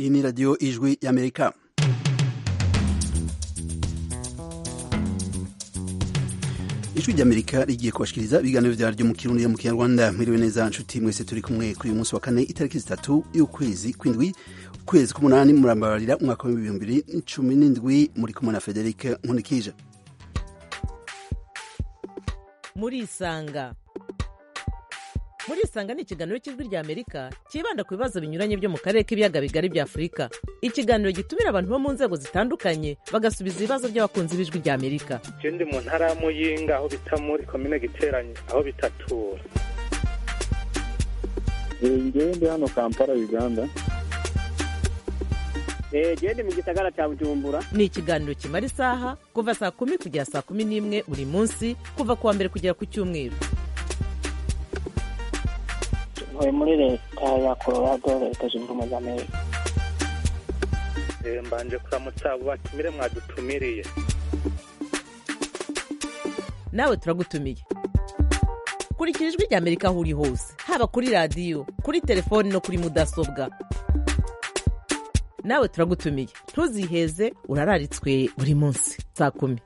iyi ni radiyo ijwi y'amerika ijwi ry'amerika rigiye kubashikiriza ibiganiro vyaryo mu kirundi mu kinyarwanda mwiriwe neza nshuti mwese turi kumwe kuri uyu munsi wa kane itariki zitatu y'ukwezi kw'indwi ukwezi k'umunani murambabarira umwaka w'ibihumbi bibiri cumi n'indwi muri kumwe na frederic nkunikije murisanga murisanga ni ikiganiro cy'ijwi rya amerika cyibanda ku bibazo binyuranye byo mu karere k'ibiyaga bigari bya afurika ikiganiro gitumira abantu bo mu nzego zitandukanye bagasubiza ibibazo by'abakunzi b'ijwi rya amerika je ndi mu ntara ya muyinga aho bita muri komine giteranye aho bitatura ngewe ndi hano kampala uganda gende mu gisagara cya bujumbura ni ikiganiro kimara isaha kuva saa kumi kugera saa kumi n'imwe buri munsi kuva ku wa mbere kugera ku cyumweru ntuye muri leta ya colorado leta zunze ubumwe za amerika Eh, mbanje kuramutsa abo batumire mwadutumiriye nawe turagutumiye kurikira ijwi rya amerika aho uri hose haba kuri radiyo kuri telefoni no kuri mudasobwa nawe turagutumiye ntuziheze urararitswe buri munsi saa kumi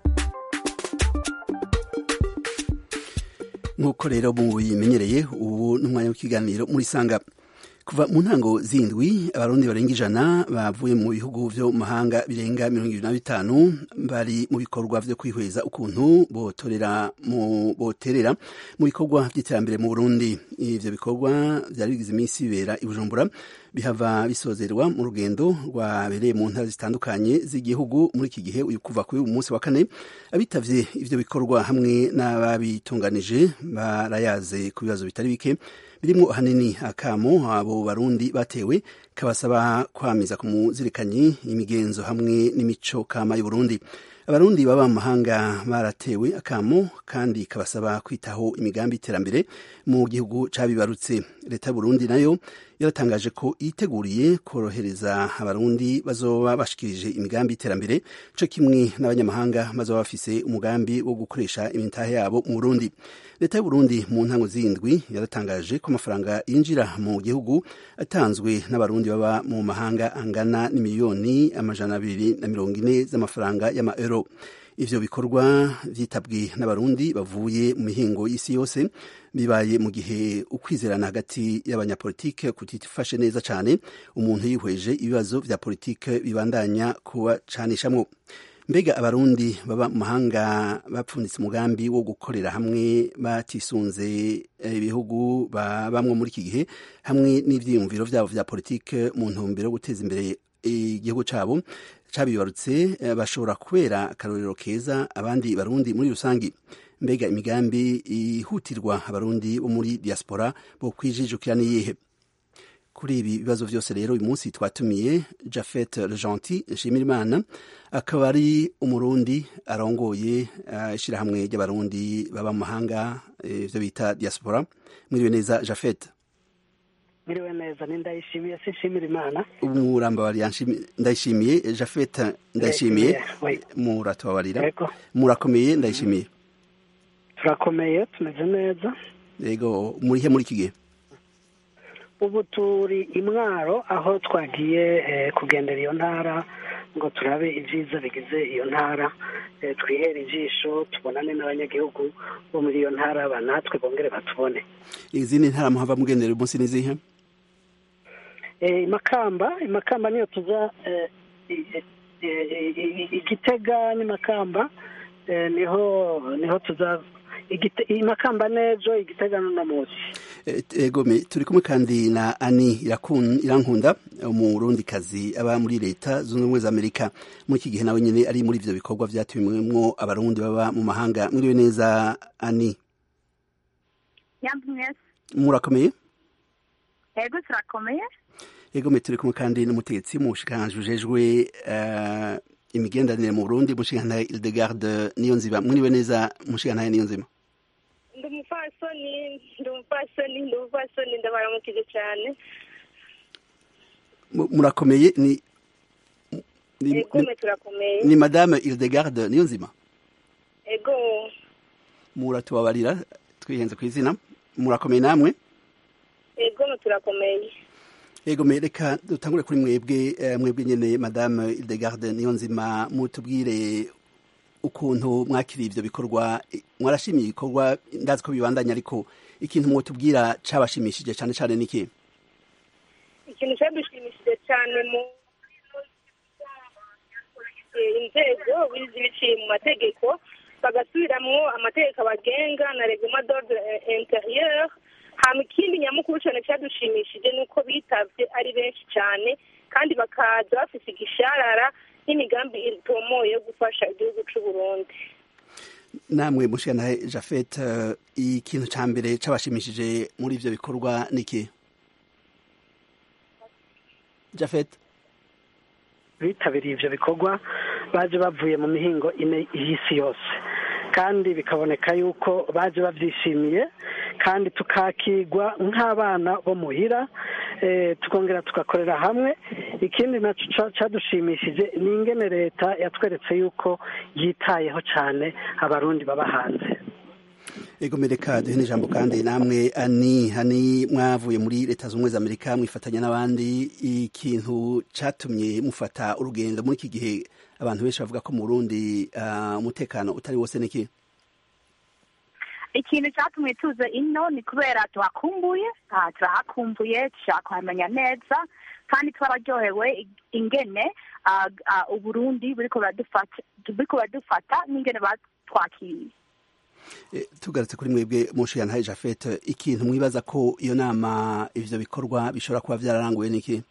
nk'uko rero mubimenyereye ubu ni umwanya w'ikiganiro muri sanga kuva mu ntango zindwi abarundi barenga ijana bavuye mu bihugu vyo mu mahanga birenga mirongo ibiri na bitanu bari mu bikorwa vyo kwihweza ukuntu botorera mu boterera mu bikorwa vy'iterambere mu Burundi ivyo bikorwa vyari bigize iminsi bibera i Bujumbura bihava bisozerwa mu rugendo rwabereye mu ntara zitandukanye z'igihugu muri iki gihe uyu kuva kuri uyu munsi wa kane abitavye ivyo bikorwa hamwe n'ababitunganije barayaze ku bibazo bitari bike birimwo ahanini akamo abo barundi batewe kabasaba kwamiza ku muzirikanyi imigenzo hamwe n'imico kama y'uburundi abarundi baba mu mahanga baratewe akamo kandi kabasaba kwitaho imigambi y'iterambere mu gihugu cabibarutse leta y'uburundi nayo yaratangaje ko yiteguriye korohereza abarundi bazoba bashikirije imigambi y'iterambere co kimwe n'abanyamahanga bazoba bafise umugambi wo gukoresha imitahe yabo mu burundi leta y'uburundi mu ntango zindwi yaratangaje ko amafaranga yinjira mu gihugu atanzwe n'abarundi baba mu mahanga angana n'imiliyoni amajana abiri na mirongo ine z'amafaranga y'amaeuro ivyo bikorwa vyitabwe n'abarundi bavuye mu mihingo y'isi yose bibaye mu gihe ukwizerana hagati y'abanyapolitike kutifashe neza cane umuntu yihweje ibibazo vya politike bibandanya kubacanishamwo mbega abarundi baba mu mahanga bapfunditse umugambi wo gukorera hamwe batisunze ibihugu babamwo muri iki gihe hamwe n'ivyiyumviro vyabo vya politike mu ntumbero yo guteza imbere igihugu cabo cabibarutse bashobora kubera akarorero keza abandi barundi muri rusangi mbega imigambi ihutirwa abarundi bo muri diaspora bo kwijijukira niyihe kuri ibi bibazo vyose rero uyu munsi twatumiye Jafet Gentil Nshimirimana akaba ari umurundi arongoye ishirahamwe uh, ry'abarundi baba mu mahanga ivyo uh, bita diaspora mwiriwe neza Jafet mwiriwe neza ni ndayishimiye sinshimira imana umurambabari ndayishimiye Jafet ndayishimiye muratubabarira murakomeye ndayishimiye turakomeye tumeze neza yego murihe muri iki gihe ubu turi imwaro aho twagiye kugendera iyo ntara ngo turabe ibyiza bigize iyo ntara twihere ijisho tubonane n'abanyagihugu bo muri iyo ntara natwe bongere batubone izindi ntara muhava mugendera uyu munsi n'izihe imakamba imakamba niyo tuza igitega n'imakamba niho niho tuza imakamba n'ejo igitega n'uno munsi egome turi kumwe kandi na ani irankunda umurundikazi aba muri leta zunze ubumwe za amerika muri iki gihe nawe nyine ari muri ivyo bikorwa vyatumiwemwo abarundi baba mu mahanga mwiriwe neza ani murakomeye ego turakomeye egome turi kumwe kandi n'umutegetsi mu bushikiranganji bujejwe imigenderanire mu burundi mushikirantahe ildegarde niyo nziba mwiriwe neza mushikirantahe niyo nzima ndi umupfasoni ndi umupfasoni ndi umupfasoni ndabaramukije cyane murakomeye ni egome turakomeye ni madame ildegarde niyo nzima ego muratubabarira twihenze ku izina murakomeye namwe egome turakomeye yego reka dutangure kuri mwebwe mwebwe nyene madame Hildegarde niyo nzima mutubwire ukuntu mwakiriye ivyo bikorwa mwarashimiye ibikorwa ndazi ko bibandanya ariko ikintu mwotubwira cabashimishije cane cane niki ikintu cyadushimishije cyane mu inzego biciye mu mategeko bagasubiramwo amategeko abagenga na reglement d'ordre intérieur hama ikindi nyamukuru cyane cyadushimishije ni uko bitavye ari benshi cyane kandi bakaza bafise igisharara n'imigambi itomoye yo gufasha igihugu c'u Burundi namwe mushikana Jafet uh, ikintu ca mbere cabashimishije muri ivyo bikorwa niki Jafet bitabiriye ivyo bikorwa baje bavuye mu mihingo ine y'isi yose kandi bikaboneka yuko baje bavyishimiye kandi tukakigwa nk'abana bo muhira tukongera tugakorera hamwe ikindi nacyo cyadushimishije ni ingene leta yatweretse yuko yitayeho cyane abarundi baba hanze ego mereka duhe n'ijambo kandi namwe ani hani mwavuye muri leta z'ubumwe za amerika mwifatanya n'abandi ikintu cyatumye mufata urugendo muri iki gihe abantu benshi bavuga ko mu burundi umutekano utari wose niki ikintu cyatumye tuza ino ni kubera tuhakumbuye turahakumbuye dushaka kuhamenya neza kandi twararyohewe ingene uburundi buriko buradufata n'ingene batwakiriye tugarutse kuri mwebwe mushiyantaye jafete ikintu mwibaza ko iyo nama ivyo bikorwa bishobora kuba vyararanguye niki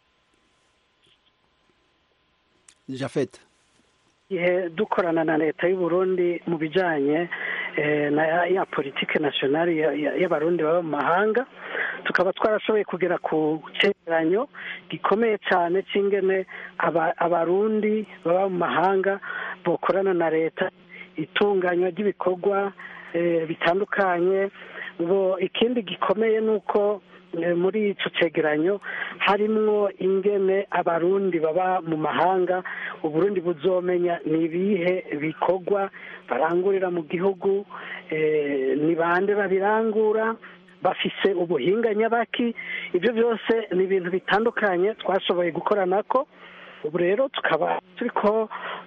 jafete igihe dukorana na leta y'uburundi mu bijanye na ya politike nationale y'abarundi baba mu mahanga tukaba twarashoboye kugera ku cegeranyo gikomeye cyane c'ingene abarundi baba mu mahanga bokorana na leta itunganywa ry'ibikorwa bitandukanye ngo ikindi gikomeye ni uko muri icyo cegeranyo harimwo ingene abarundi baba mu mahanga uburundi buzomenya ni ibihe bikorwa barangurira mu gihugu ni bande babirangura bafise ubuhinga nyabaki ibyo byose ni ibintu bitandukanye twashoboye gukoranako ubu rero tukaba turi ko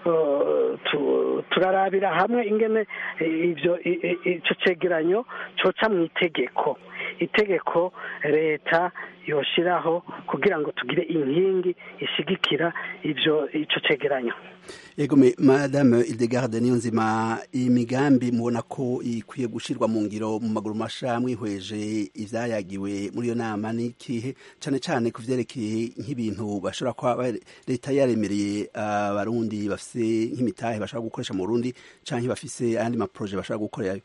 turarabira hamwe ingene ibyo icyo cegeranyo coca mu itegeko itegeko leta yoshiraho kugira ngo tugire inkingi ishigikira ivyo ico cegeranyo yego madame Hildegarde niyo nzima imigambi mubona ko ikwiye gushirwa mu ngiro mu maguru masha mwihweje ivyayagiwe muri iyo nama n'ikihe cane cane ku vyerekeye nk'ibintu bashobora kuba leta yaremereye abarundi bafise nk'imitahe bashobora gukoresha mu Burundi canke bafise ayandi maproje bashobora gukorerayo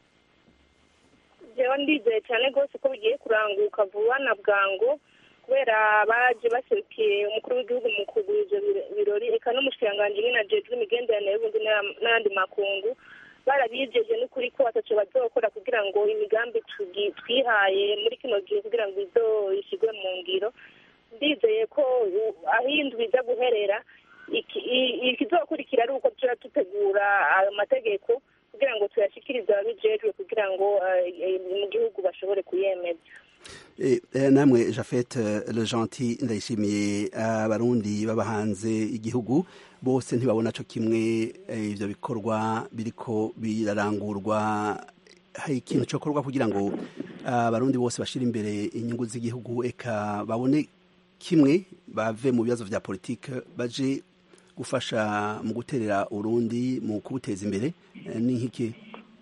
jewe ndizeye cyane rwose ko bigiye kuranguka vuba na bwangu kubera baje baserukiye umukuru w'igihugu mu kugura ivyo birori eka n'umushikiranganji nyine ajejwe imigenderanire y'ubundi n'ayandi makungu barabijeje n'ukuri ko bataco bazokora kugira ngo imigambi twihaye muri kino gihe kugira ngo izoishigwe mu ngiro ndizeye ko aho indwi iza guherera ikizokurikira ari uko tuja dutegura ayo mategeko kugira ngo tuyashikirize ababijejwe kugira ngo mu gihugu bashobore kuyemeza namwe jafete le gentil ndayishimiye abarundi baba hanze igihugu bose ntibabona co kimwe ivyo bikorwa biriko birarangurwa hari ikintu cokorwa kugira ngo abarundi bose bashire imbere inyungu z'igihugu eka babone kimwe bave mu bibazo vya politike baje gufasha mu guterera urundi mu kubuteza imbere ni nk'iki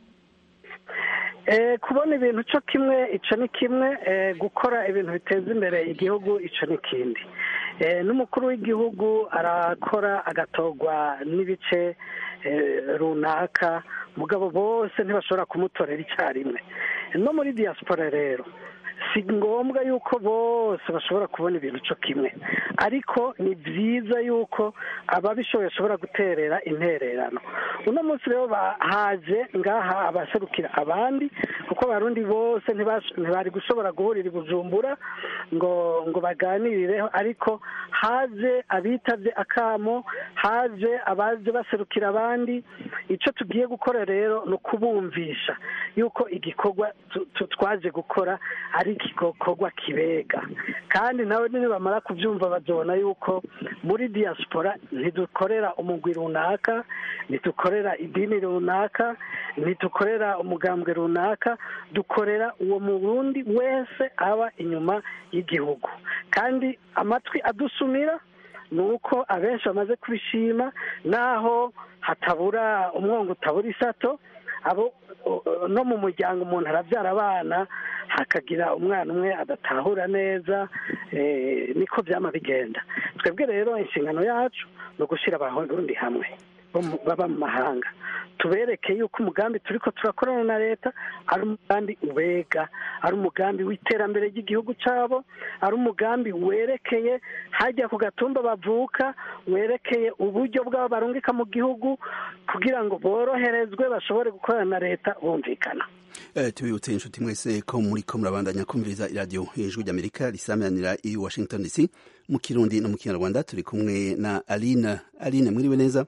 kubona ibintu cyo kimwe icyo ni kimwe gukora ibintu biteza imbere igihugu icyo ni ikindi n'umukuru w'igihugu arakora agatorwa n'ibice runaka mugabo bose ntibashobora kumutorera icyarimwe no muri diaspora rero si ngombwa yuko bose bashobora kubona ibintu cyo kimwe ariko ni byiza yuko ababishoboye bashobora guterera intererano uno munsi rero haje ngaha abaserukira abandi kuko abarundi bose ntibari gushobora guhurira i bujumbura ngo ngo baganirireho ariko haje abitabye akamo haje abaje baserukira abandi icyo tugiye gukora rero ni ukubumvisha yuko igikorwa twaje gukora ari ari igikorwa kibega kandi nawe nibamara kubyumva bazabona yuko muri diaspora ntidukorera umugwi runaka ntidukorera idini runaka ntidukorera umugambwe runaka dukorera uwo murundi wese aba inyuma y'igihugu kandi amatwi adusumira ni uko abenshi bamaze kubishima naho hatabura umwongo utabura isato abo no mu muryango umuntu arabyara abana hakagira umwana umwe adatahura neza niko byama bigenda twebwe rero inshingano yacu ni ugushyira abarundi hamwe baba mu mahanga tubereke yuko umugambi turi ko turakorana na leta ari umugambi ubega ari umugambi w'iterambere ry'igihugu cyabo ari umugambi werekeye hajya ku gatumba bavuka werekeye uburyo bwabo barungika mu gihugu kugira ngo boroherezwe bashobore gukorana na leta bumvikana tubibutse inshuti mwese ko muri ko murabandanya kumviriza iradiyo ijwi ry'amerika risameranira i washington dc mu kirundi no mu kinyarwanda turi kumwe na aline aline mwiriwe neza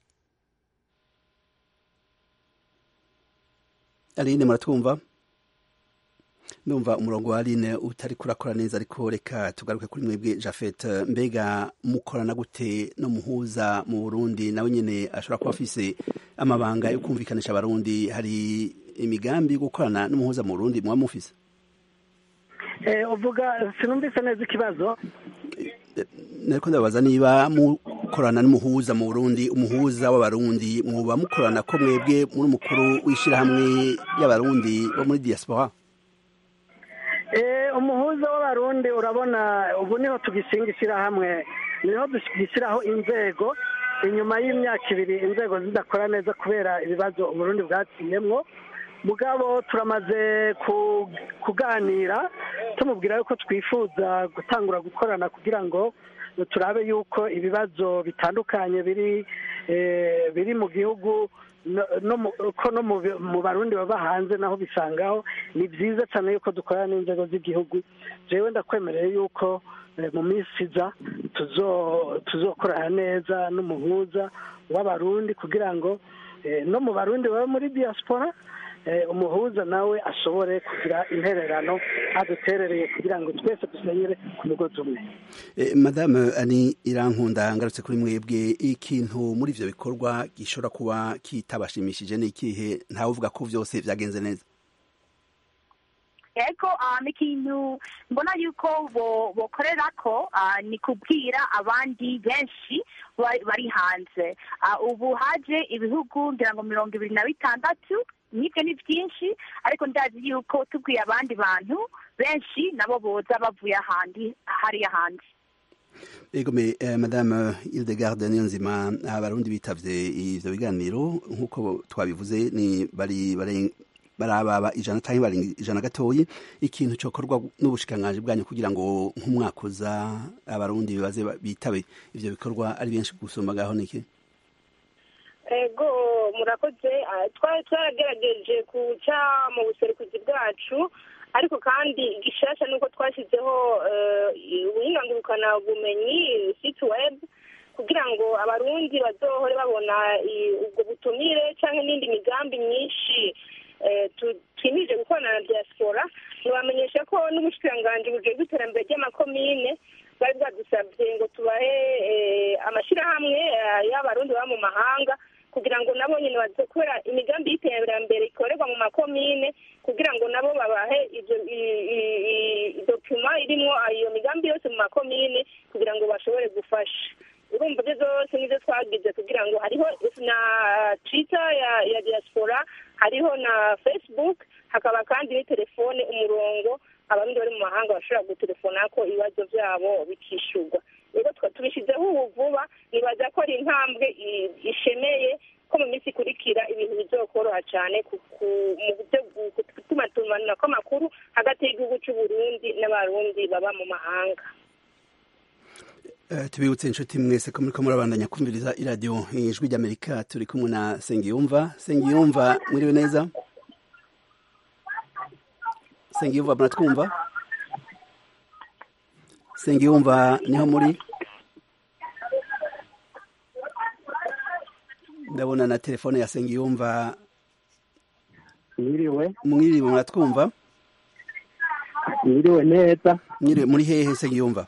aline muratwumva ndumva umurongo wa aline utari kurakora neza ariko reka tugaruke kuri mwebwe jafet mbega mukorana gute no muhuza mu burundi nawe nyine ashobora kuba afise amabanga yo kumvikanisha abarundi hari imigambi yo gukorana n'umuhuza mu burundi muba mufise uvuga sinumvise neza ikibazo nariko ndabaza niba mukorana n'umuhuza mu burundi umuhuza w'abarundi muba mukorana ko mwebwe muri umukuru w'ishyirahamwe ry'abarundi bo muri diaspora umuhuza w'abarundi urabona ubu niho tugishinga ishyirahamwe niho dugishyiraho inzego inyuma y'imyaka ibiri inzego zidakora neza kubera ibibazo uburundi bwaciyemwo mugabo turamaze kuganira tumubwira yuko twifuza gutangura gukorana kugira ngo turabe yuko ibibazo bitandukanye biri biri mu gihugu ko no mu barundi baba hanze naho bisangaho ni byiza cyane yuko dukorana n'inzego z'igihugu jewe ndakwemereye yuko mu minsi iza tuzokorana neza n'umuhuza w'abarundi kugira ngo no mu barundi baba muri diaspora umuhuza nawe ashobore kugira intererano aduterereye kugira ngo twese dusenyere ku mugozi umwe madame ani irankunda ngarutse kuri mwebwe ikintu muri ivyo bikorwa gishobora kuba kitabashimishije ni ikihe ntawe uvuga ko vyose vyagenze neza ego ni ikintu mbona yuko bokorera ko ni kubwira abandi benshi bari hanze ubu haje ibihugu ngira ngo mirongo ibiri na bitandatu nibyo ni byinshi ariko ndazi yuko tubwiye abandi bantu benshi nabo boza bavuye ahandi hariya hanze egome madame Hildegarde niyonzima abarundi bitavye ivyo biganiro nk'uko twabivuze ni bari barababa ijana cyangwa bari ijana gatoyi ikintu cyokorwa n'ubushikiranganji bwanyu kugira ngo nk'umwaka uza abarundi bibaze bitabe ivyo bikorwa ari benshi gusumba gaho niki ego murakoze twari twarageregeje guca mu buserukuzi bwacu ariko kandi igishasha ni uko twashyizeho ubuhingangurukana bumenyi siti webu kugira ngo abarundi bazohore babona ubwo butumire cyangwa n'indi migambi myinshi twimije gukorana na diaspora ntibamenyesha ko n'ubushikiranganji bujejwe iterambere ry'amakomine bari bwadusabye ngo tubahe amashyirahamwe y'abarundi baba mu mahanga kugira ngo nabo nyine kubera imigambi y'iterambere ikorerwa mu makomine kugira ngo nabo babahe dokima irimo iyo migambi yose mu makomine kugira ngo bashobore gufasha urumva ibyo zose nibyo twagize kugira ngo hariho na twita ya diaspora hariho na facebook hakaba kandi ni telefone umurongo abarundi bari mu mahanga bashobora gutelefona ko ibibazo byabo bikishyurwa rero tubishyizeho ubu vuba nibaza ko ari intambwe ishemeye ko mu minsi ikurikira ibintu bizokoroha cyane mu buryo gutuma tumanura kw'amakuru hagati y'igihugu cy'u Burundi n'abarundi baba mu mahanga tubibutse inshuti mwese ko muriko murabandanya kumviriza iradiyo ijwi ry'amerika turi kumwe na sengiyumva sengiyumva mwiriwe neza sengiyumva muratwumva sengiyumva niho muri ndabona na telefone ya sengiyumva mwiriwe mwiriwe muratwumva mwiriwe neza nyire muri hehe se yumva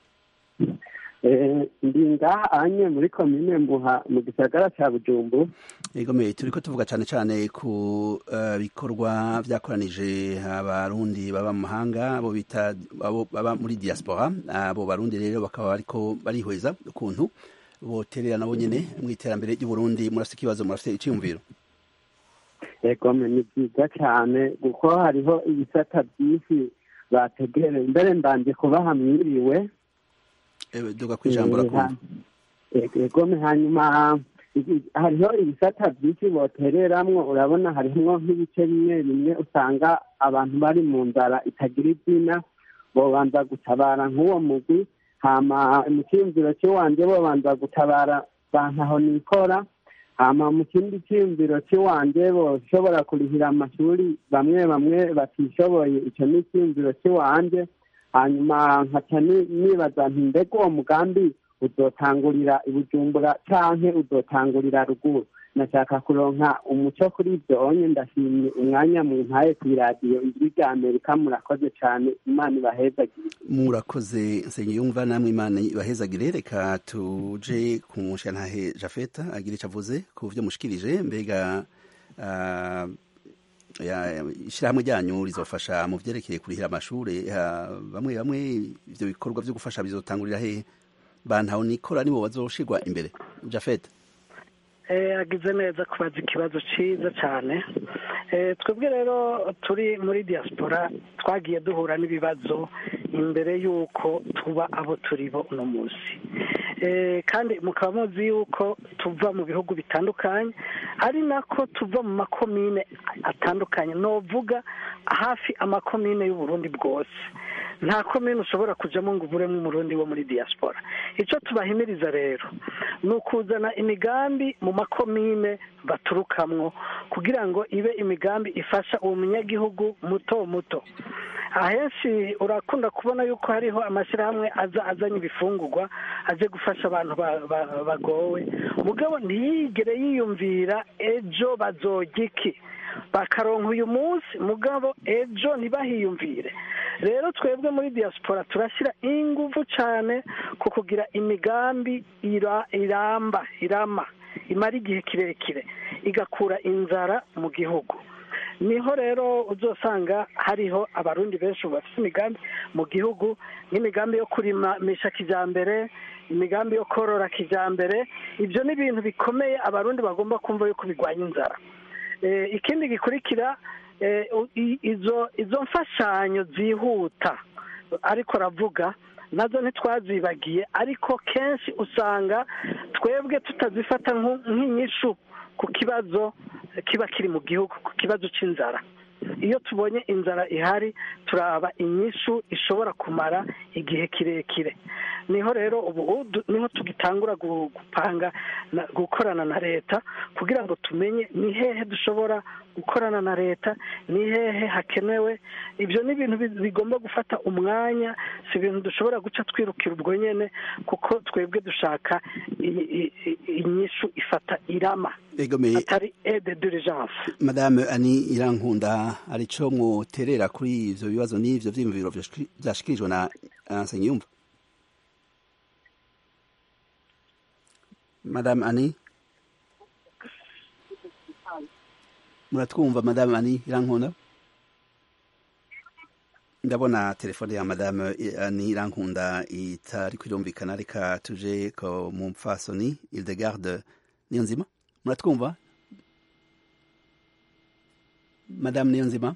Eh, ndi ngaha anye muri komine mbuha mu gisagara ca bujumbu Egome turiko tuvuga cyane cyane ku eh, bikorwa vyakoranije abarundi baba mu mahanga abo bita abo baba muri diaspora abo barundi rero bakaba bariko barihweza ukuntu boterera nabo nyene mu iterambere ry'u Burundi murafite ikibazo murafite iciyumviro egome ni byiza cyane kuko hariho ibisata byinshi bategereye mbere mbanje kubaha mwiriwe Eh, duga kwijambo rakumva egome hanyuma iki- hariho ibisata byinshi botereramwo urabona harimwo nk'ibice bimwe bimwe usanga abantu bari mu nzara itagira izina bobanza gutabara nk'uwo mugwi hama mu cyiyumviro cy'iwanje bobanza gutabara bantaho nikora hama mu kindi cyiyumviro cy'iwanje boshobora kurihira amashuri bamwe bamwe batishoboye icyo ni icyiyumviro cy'iwanje hanyuma nkaca ni- nibaza nti mbega uwo mugambi uzotangurira i bujumbura canke uzotangurira ruguru nashaka kuronka umuco kuri ibyo onye ndashimye umwanya mu ntaye kw'iradiyo ijwi rya amerika murakoze cane imana ibahezagire murakoze nsengiyumva namwe imana ibahezagire reka tuje ku mushantahe jafeta agira ico avuze ku vyo mushikirije mbega ah, ya- ishirahamwe ryanyu rizofasha mu vyerekeye kurihira amashure ah, bamwe bamwe ivyo bikorwa vyo gufasha bizotangurira hehe bantaho nikora nibo bazoshirwa imbere jafeta Eh, agize neza kubaza ikibazo cyiza cyane Eh, twebwe rero turi muri diaspora twagiye duhura n'ibibazo imbere y'uko tuba abo turi bo uno munsi Eh, kandi mukaba muzi yuko tuva mu bihugu bitandukanye ari nako tuva mu makomine atandukanye novuga hafi amakomine y'uburundi bwose nta komine ushobora kujamo ngo uburemo umurundi wo muri diaspora icyo tubahimiriza rero ni ukuzana imigambi mu makomine baturukamwo kugira ngo ibe imigambi ifasha uwo munyagihugu muto muto ahenshi urakunda kubona yuko hariho amashyirahamwe aza azanye ibifungurwa aje gufasha abantu ba- ba- bagowe mugabo ntiyigere yiyumvira ejo bazojya iki bakaronka uyu munsi mugabo ejo ntibahiyumvire rero twebwe muri diaspora turashyira ingufu cyane ku kugira imigambi ira- iramba irama imara igihe kirekire igakura inzara mu gihugu niho rero uzosanga hariho abarundi benshi bafite imigambi mu gihugu nk'imigambi yo kurimisha kijyambere imigambi yo korora kijyambere ibyo ni ibintu bikomeye abarundi bagomba kumva yuko birwanya inzara Eh, ikindi gikurikira eh, u- i- izo izo mfashanyo zihuta ariko aravuga nazo ntitwazibagiye ariko kenshi usanga twebwe tutazifata nku- nk'inyishu ku kibazo kiba kiri mu gihugu ku kibazo cy'inzara iyo tubonye inzara ihari turaba inyishu ishobora kumara igihe kirekire niho rero ubu du- niho tugitangura gu- gupanga na- gukorana na leta kugira ngo tumenye ni hehe dushobora gukorana na leta ni hehe hakenewe ibyo ni ibintu bi- bigomba gufata umwanya si ibintu dushobora guca twirukira ubwo nyene kuko twebwe dushaka i- i- i- inyishu ifata irama egomeye atari aide d'urgence madame ani irankunda arico mwoterera kuri ivyo bibazo n'ivyo vyiyumviro vyashiki- vyashikirijwe na uh, nsengiyumva madame ani muratwumva madame ani irankunda ndabona telefone ya madame ani irankunda itari kwirumvikana reka tuje ko mu mpfasoni ildegarde niyo nzima muratwumva madame niyo nzima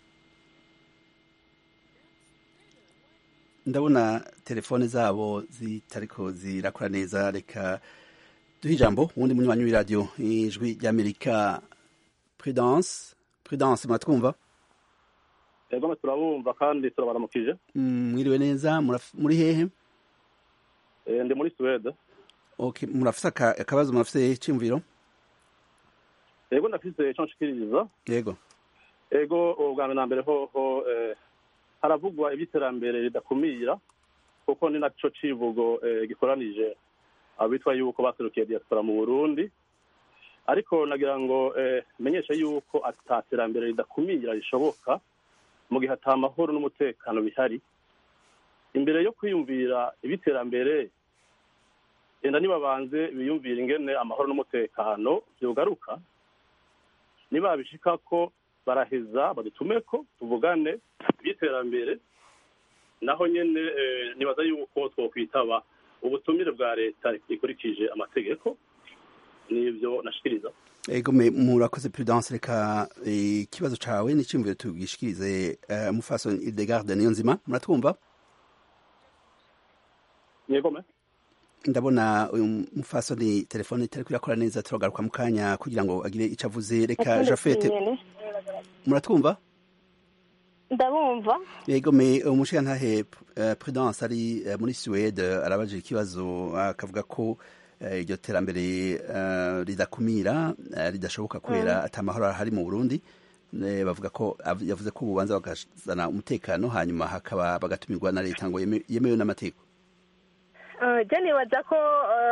ndabona telefone zabo zitariko zirakora neza reka duhe ijambo uwundi munywanyi w'iradiyo ijwi ry'amerika prudence prudence muratwumva yego turabumva kandi turabaramukije Mm, mwiriwe neza muraf- muri hehe Eh, ndi muri suwede okay murafise aka- akabazo murafise iciyumviro yego ndafise ico nshikiriza yego ego ubwa mbere na mbere hoho eh, haravugwa iby'iterambere ridakumira kuko ni naco civugo eh, gikoranije abitwa yuko baserukiye diaspora mu burundi ariko nagira ngo eh, menyeshe yuko ata terambere ridakumira rishoboka mu gihe ata amahoro n'umutekano bihari imbere yo kwiyumvira ibiterambere genda nibabanze biyumvira ingene amahoro n'umutekano vyogaruka nibabishika ko baraheza badutumeko tuvugane iby'iterambere naho nyene eh, nibaza yuko twokwitaba ubutumire bwa leta ikurikije amategeko nivyo nashikiriza ego me murakoze prudence reka eh, ikibazo cawe n'iciyumviro tugishikirize uh, mufaso Hildegarde niyo nzima muratwumva yegome ndabona uyu mufasoni telefone itari kwirakora neza turagaruka mu kanya kugira ngo agire icyo avuze reka jafete muratwumva ndabumva yego me umushirantahe uh, prudence ari uh, muri suwede arabaje ikibazo akavuga ko uh, iryo terambere uh, ridakumira uh, ridashoboka kubera mm. atamahoro ahari mu burundi uh, bavuga ko yavuze ko ububanza bagazana umutekano hanyuma hakaba bagatumirwa na leta ngo yemewe n'amategeko jya nibaza ko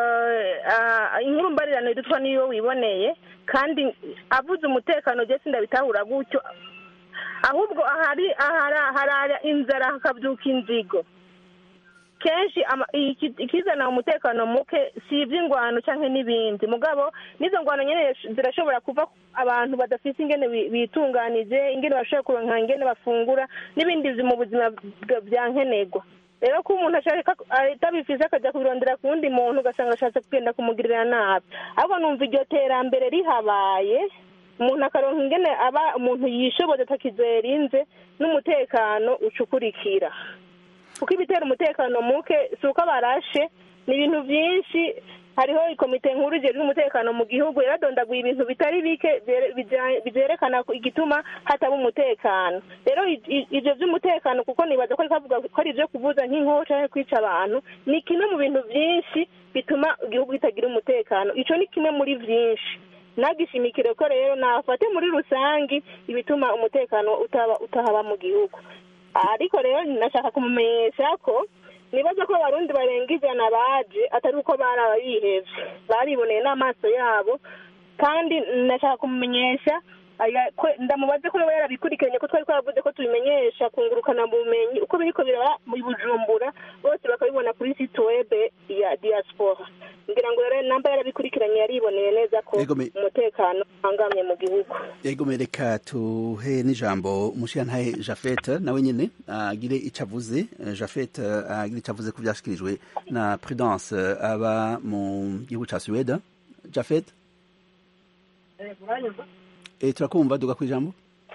inkuru mbarirano idutwa niyo wiboneye kandi avuze umutekano jya sindabitahura gutyo ahubwo ahari harara inzara hakabyuka inzigo kenshi ikizana umutekano muke si iby'ingwano cyangwa n'ibindi mugabo n'izo ngwano nyine zirashobora kuva abantu badafite ingene bitunganije ingene bashobora kuronka ingene bafungura n'ibindi mu buzima bya nkenerwa rero ko umuntu ashaka atabifise akajya kubirondera ku wundi muntu ugasanga ashatse kugenda kumugirira nabi ahubwo numva iryo terambere rihabaye umuntu akaronka ingene aba umuntu yishoboye atakizerinze n'umutekano ucukurikira kuko ibitera umutekano muke si uko barashe ni ibintu byinshi hariho ikomite nkuru ijejwe umutekano mu gihugu yaradondaguye ibintu bitari bike byerekana igituma hataba umutekano rero ibyo by'umutekano kuko nibaza ko kavuga ko ari ibyo kuvuza nk'inkoho cyangwa kwica abantu ni kimwe mu bintu byinshi bituma igihugu kitagira umutekano icyo ni kimwe muri byinshi nagishimikire ko rero nafate muri rusange ibituma umutekano utahaba mu gihugu ariko rero nashaka kumumenyesha ko nibaza ko abarundi barenga ijana baje atari uko barabihevye bariboneye n'amaso yabo kandi nashaka kumumenyesha ndamubaze ko yaba yarabikurikiranye ko twari twaravuze ko tubimenyesha kungurukana bumenyi uko biriko biraba mu bujumbura bose bakabibona kuri site web ya diaspora ngira ngo rero namba yarabikurikiranye yariboneye neza ko umutekano uhangamye mu gihugu yego reka tuhe n'ijambo umushirantahe jafete nawe nyene agire ico avuze jafete agire ico avuze ku vyashikirijwe na prudence aba mu gihugu ca suwede jafete Eh, turakumva duga ku ijambo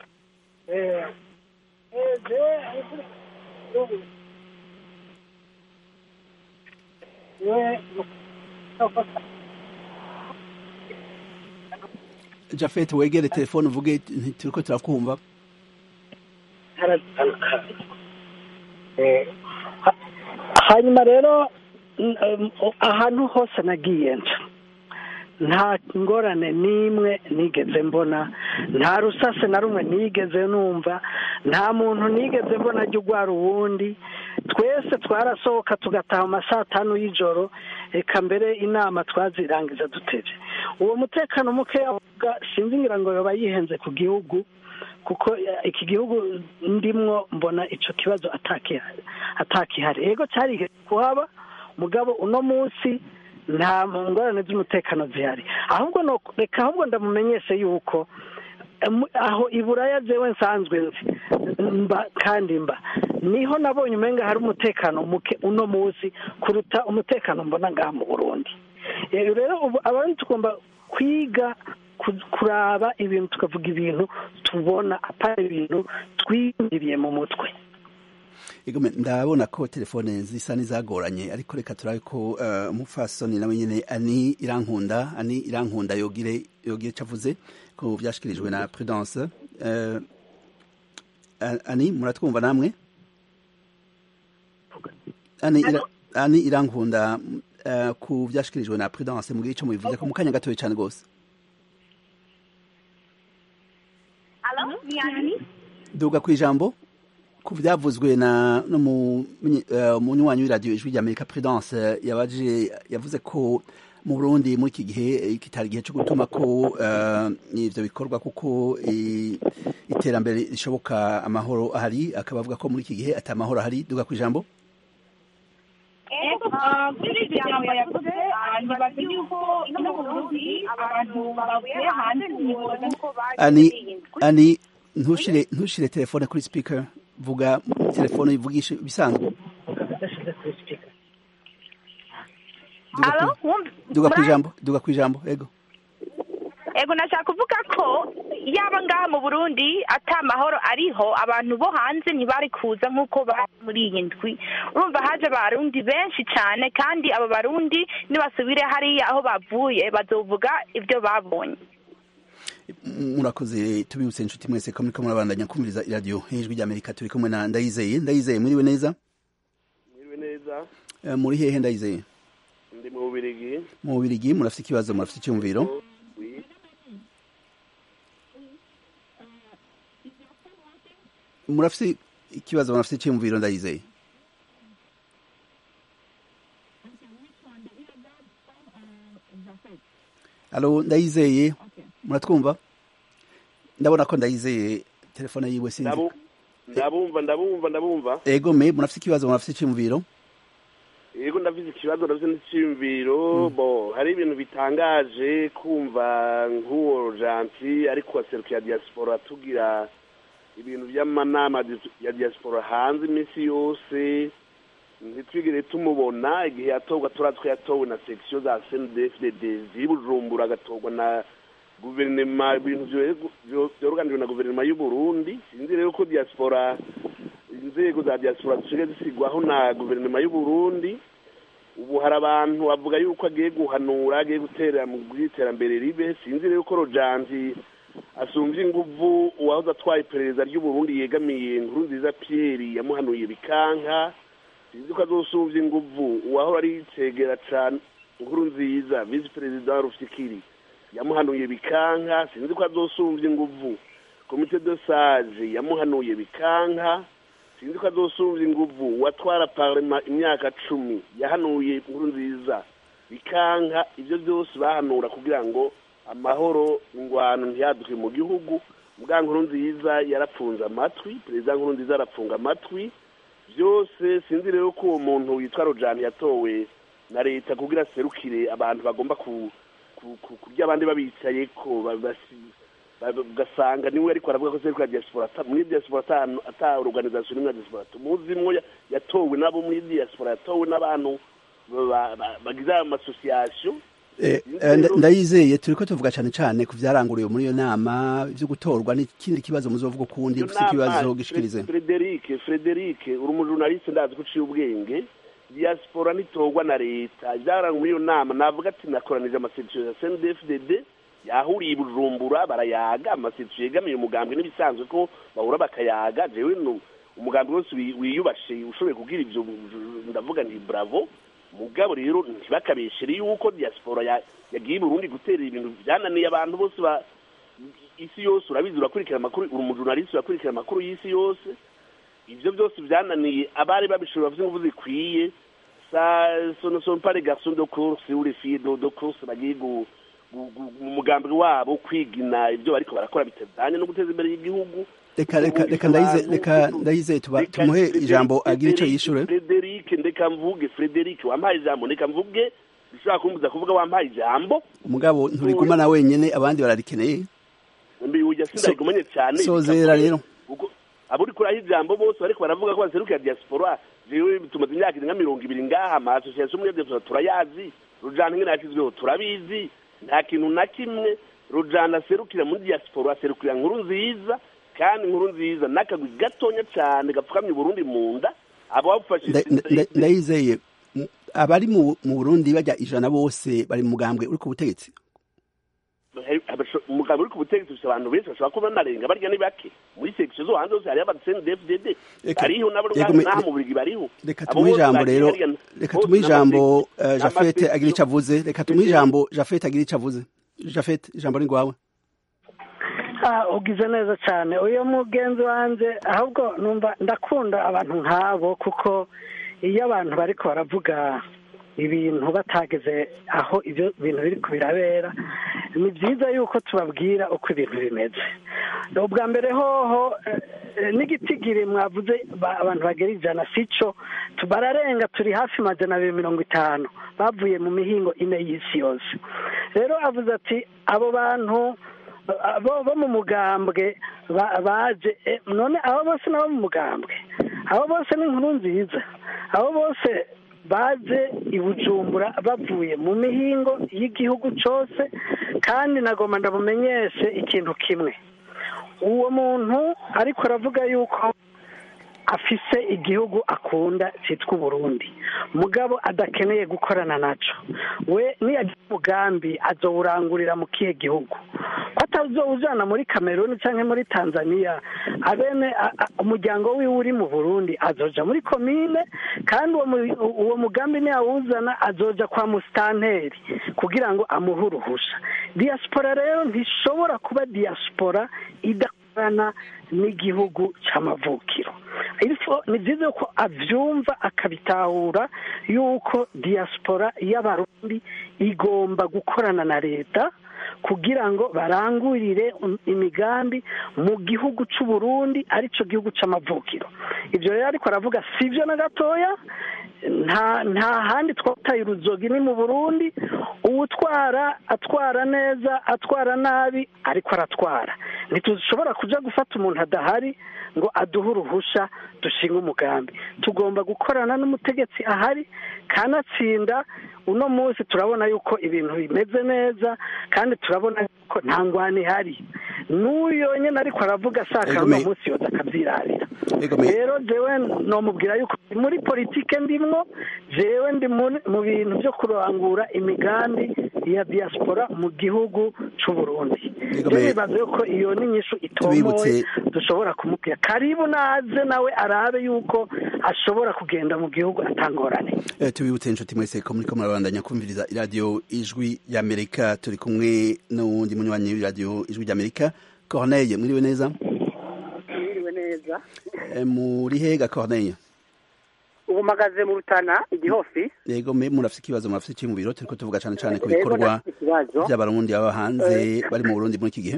jafet wegere telefone uvuge turiko turakumva hanyuma rero ahantu hose nagiye nca nta ngorane n'imwe nigeze mbona nta rusase na rumwe nigeze numva nta muntu nigeze mbona ajya urwara uwundi twese twarasohoka tugataha mu saa tanu y'ijoro reka mbere inama twazirangiza duteze uwo mutekano muke avuga sinzi ngira ngo yaba yihenze ku gihugu kuko iki gihugu ndimwo mbona icyo kibazo atakihari yego cyari kuhaba mugabo uno munsi nta ngorane z'umutekano zihari ahubwo reka ahubwo ndamumenyeshe yuko aho iburaya jewe nsanzwe nzi mba kandi mba niho nabonye umenga hari umutekano muke uno munsi kuruta umutekano mbona ngaha mu burundi rero ubu abandi tugomba kwiga kuraba ibintu tukavuga ibintu tubona atari ibintu twiyumviriye mu mutwe ndabona ko telefone zisa n'izagoranye ariko reka turabe ko umupfasoni nawe nyine ani irankunda ani irankunda yogire yogire icyo avuze ko byashyikirijwe na prudence ani muratwumva namwe ani irankunda ku byashyikirijwe na prudence mubwire icyo mubivuze ko mu kanya gatoya cyane rwose duga ku ijambo ku byavuzwe na n'umunywanyi w'iradiyo ijwi rya amerika prudence yabaje yavuze ko mu burundi muri iki gihe kitari igihe cyo gutuma ko ivyo bikorwa kuko iterambere rishoboka amahoro ahari akaba avuga ko muri iki gihe ata mahoro ahari duga ku ijambo kuri iryo jambo yavuze nibaza yuko ino mu burundi abantu bavuye hanze ntiboza ko ani ani ntushire ntushire telefone kuri speaker vuga telefone ivugisha bisanzwe duga ku ijambo duga ku ijambo ego ego nashaka kuvuga ko yaba ngaha mu burundi ata mahoro ariho abantu bo hanze ntibari kuza nk'uko bari muri iyi ndwi urumva haje abarundi benshi cyane kandi abo barundi nibasubire hariya aho bavuye bazovuga ibyo babonye murakoze tubibutse inshuti mwese ko muriko murabandanya kumviriza iradiyo hejuru ry'amerika turi kumwe na ndayizeye ndayizeye muriwe neza muriwe neza muri hehe ndayizeye ndi mu bubirigi mu bubirigi murafite ikibazo murafite icyumviro murafite ikibazo murafite icyumviro ndayizeye alo ndayizeye muratwumva ndabona ko ndayizeye telefone yiwe sinzi ndabumva ndabumva ndabumva ego me murafite ikibazo murafite icyumviro yego ndafite ikibazo ndafite n'icyumviro bo hari ibintu bitangaje kumva nk'uwo janti ariko waserukiye diaspora tugira ibintu by'amanama ya diaspora hanze iminsi yose ntitwigire tumubona igihe yatorwa turazi ko yatowe na section za cndfdd z'i bujumbura agatorwa na guverinoma ibintu byoruganijwe na guverinoma y'u burundi sinzi rero ko diaspora inzego za diaspora zisigaye zisigwaho na guverinoma y'u burundi ubu hari abantu bavuga yuko agiye guhanura agiye gutera mu iterambere ribe sinzi rero ko rojanti asumvye inguvu uwahoze atwaye iperereza ry'uburundi yegamiye inkuru nziza pierre yamuhanuye bikanka sinzi ko azosumvya inguvu uwahora ari cegera cane inkuru nziza visi perezida wa rufikiri yamuhanuye bikanka sinzi ko azosumvya inguvu komite de sage yamuhanuye bikanka sinzi ko azosumvya inguvu uwatwara parlema imyaka cumi yahanuye inkuru nziza bikanka ivyo vyose bahanura kugira ngo amahoro ingwano ntiyaduke mu gihugu bwa nkuru nziza yarapfunze amatwi perezida nkuru nziza arapfunga amatwi byose sinzi rero ko uwo muntu witwa rojani yatowe na leta kugira aserukire abantu bagomba kurya abandi babicaye ko ugasanga niwe ariko aravuga ko serukira diaspora muri diaspora ata organization n'imwe ya diaspora tumuzimwo yatowe n'abo muri diaspora yatowe n'abantu bagize amasosiyasiyo ndayizeye turi ko tuvuga cyane cyane ku byaranguriwe muri iyo nama byo gutorwa n'ikindi kibazo muzovuga ukundi ufite ikibazo gishikirize frederic frederic uri umujurnaliste ndazi ko uciye ubwenge diaspora ntitorwa na leta byaranguye muri iyo nama navuga ati nakoranije amasezerano ya cndfdd yahuriye i bujumbura barayaga amasezerano yegamiye umugambwe n'ibisanzwe ko bahura bakayaga jewe umugambi wose wiyubashe ushoboye kubwira ibyo ndavuga nti bravo mugabo rero ntibakabeshere yuko diaspora yagiye Burundi gutera ibintu byananiye abantu bose ba isi yose urabizi urakurikira amakuru uri umujurnaliste urakurikira amakuru y'isi yose ivyo byose byananiye abari babishobora bafite ingufu zikwiye sa sono son pas les garçons de course ou les filles de, de course bagiye mu mugambi wabo kwigina ibyo bariko barakora bitazanye no guteza imbere y'igihugu reka reka reka ndayize reka ndayize tumuhe ijambo agira icyo yishure Frederic ndeka mvuge Frederic wampaye ijambo ndeka mvuge ushobora kumbuza kuvuga wampaye ijambo umugabo nturigumana wenyene abandi bararikeneye mbi ujya sindarigumanye cyane sozera rero abo uri kuraho ijambo bose bariko baravuga ko baserukira diaspora jewe tumaze imyaka irenga mirongo ibiri ngaha ama association muri diaspora turayazi rujana nkene yashyizweho turabizi nta kintu na kimwe rujana aserukira muri diaspora aserukira nkuru nziza kandi inkuru nziza n'akagwi gatonya cyane gapfukamye Burundi mu nda abo bafashije ndayizeye abari mu Burundi bajya ijana bose bari mu mugambwe uri ku butegetsi umugambwe uri ku butegetsi ufite abantu benshi bashobora kuba banarenga barya ni bake muri section zo hanze hose hariho abadeseni dfdd bariho nabo n'aha mu burigi bariho reka tumuhe ijambo rero reka tumuhe ijambo jafete agira icyo avuze reka tumuhe ijambo jafete agira icyo avuze jafete ijambo ni rwawe ugize neza cyane uyu mugenzi wanjye ahubwo numva ndakunda abantu nk'abo kuko iyo abantu bari baravuga ibintu batageze aho ibyo bintu biri kubirabera ni byiza yuko tubabwira uko ibintu bimeze ubwa mbere hoho n'igitigiri mwavuze abantu bagera ijana si cyo bararenga turi hafi magana abiri mirongo itanu bavuye mu mihingo ine y'isi yose rero avuze ati abo bantu bo mu mugambwe baje none abo bose nabo mu mugambwe abo bose ni inkuru nziza abo bose baje i bujumbura bavuye mu mihingo y'igihugu cyose kandi nagomba ndabumenyeshe ikintu kimwe uwo muntu ariko aravuga yuko afise igihugu akunda cyitwa uburundi mugabo adakeneye gukorana nacyo we niyagira umugambi azowurangurira mu kihe gihugu ko atazowujyana muri kameruni cyangwa muri tanzania abene umuryango wiwe uri mu burundi azoja muri komine kandi uwo mugambi niyawuzana azoja kwa musitanteri kugira ngo amuhe uruhusha diyasipora rero ntishobora kuba diyasipora idakorana n'igihugu cy'amavukiro ni byiza ko abyumva akabitahura yuko diyasipora y'abarundi igomba gukorana na leta kugira ngo barangurire imigambi mu gihugu cy'u Burundi aricyo gihugu cy'amavukiro ibyo rero ariko aravuga si byo na gatoya nta handi twataye uruzogi ni mu burundi uwutwara atwara neza atwara nabi ariko aratwara ntitushobora kujya gufata umuntu adahari ngo aduhe uruhushya dushinga umugambi tugomba gukorana n'umutegetsi ahari kanatsinda uno munsi turabona yuko ibintu bimeze neza kandi turabona yuko nta ngwani ihari n'uyo nyine ariko aravuga ashaka uno munsi yoza akabyirarira rero jewe nomubwira yuko muri politike ndimwo jewe ndi mu bintu byo kurangura imigambi ya diaspora mu gihugu cy'u Burundi bibaza yuko iyo ni inyishu itomoye dushobora kumubwira karibu naze nawe arabe yuko ashobora kugenda mu gihugu atangorane tubibutse inshuti mwese ko muri ko murabandanya kumviriza iradiyo ijwi ry'amerika turi kumwe n'uwundi munywanyi w'iradiyo ijwi ry'amerika corneille mwiriwe neza mwiriwe neza muri hega corneille ubu mpagaze mu rutana igihofi yego mwe murafite ikibazo murafite iki mu biro turiko tuvuga cyane cyane ku bikorwa by'abarundi baba hanze bari mu burundi muri iki gihe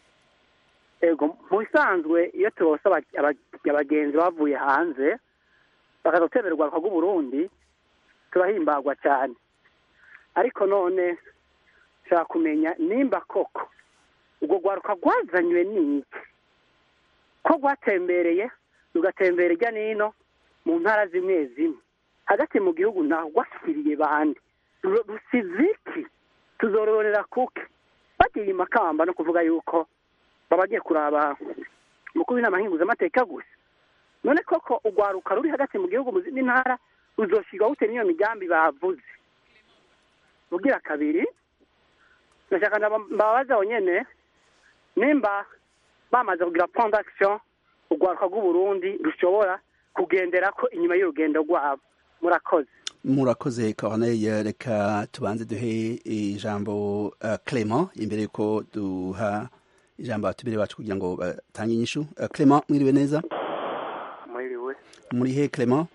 yego mu bisanzwe iyo tubose abagenzi bavuye hanze bakaza gutembera urwaruka rw'uburundi turahimbagwa cyane ariko none nshaka kumenya nimba koko urwo rwaruka rwazanywe n'iki ko rwatembereye rugatembera ijya n'ino mu ntara zimwe zimwe hagati mu gihugu ntaho rwashyiriye bande rusiziki tuzororera kuke bagiye makamba no kuvuga yuko baba bagiye kuraba umukuru w'inama nkinguzamateka gusa none koko urwaruka ruri hagati mu gihugu mu zindi ntara ruzoshyirwa bute n'iyo migambi bavuze ubwira kabiri ndashaka mbabaza nyine nimba bamaze kugira plan d'action urwaruka rw'uburundi rushobora kugendera ko inyuma y'urugendo rwabo murakoze murakoze corneille reka tubanze duhe ijambo clement imbere yuko duha ijambo abatumire bacu kugira ngo batange inyishu clement mwiriwe neza mwiriwe muri he clement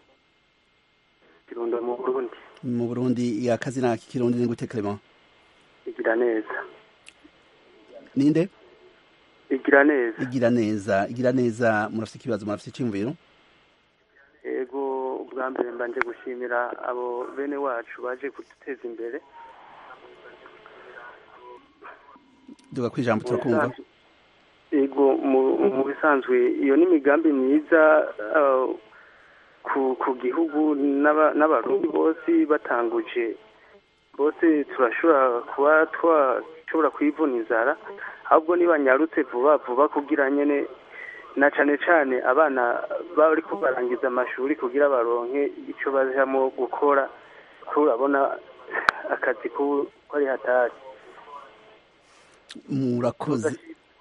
kirundo mu burundi mu burundi akazina k'ikirundi ni gute clement igira neza ninde igira neza igira neza igira neza murafite ikibazo murafite icyumviro yego ubwa mbere mbanje gushimira abo bene wacu baje kuduteza imbere duga ku ijambo turakumva yego mu bisanzwe iyo ni imigambi myiza ku gihugu n'abarundi bose batanguje bose turashobora kuba twashobora kwivuna inzara ahubwo nibanyarutse vuba vuba kugira nyine na cyane cyane abana bari barangiza amashuri kugira baronke icyo bajyamo gukora ko urabona akazi ko ari hatari murakoze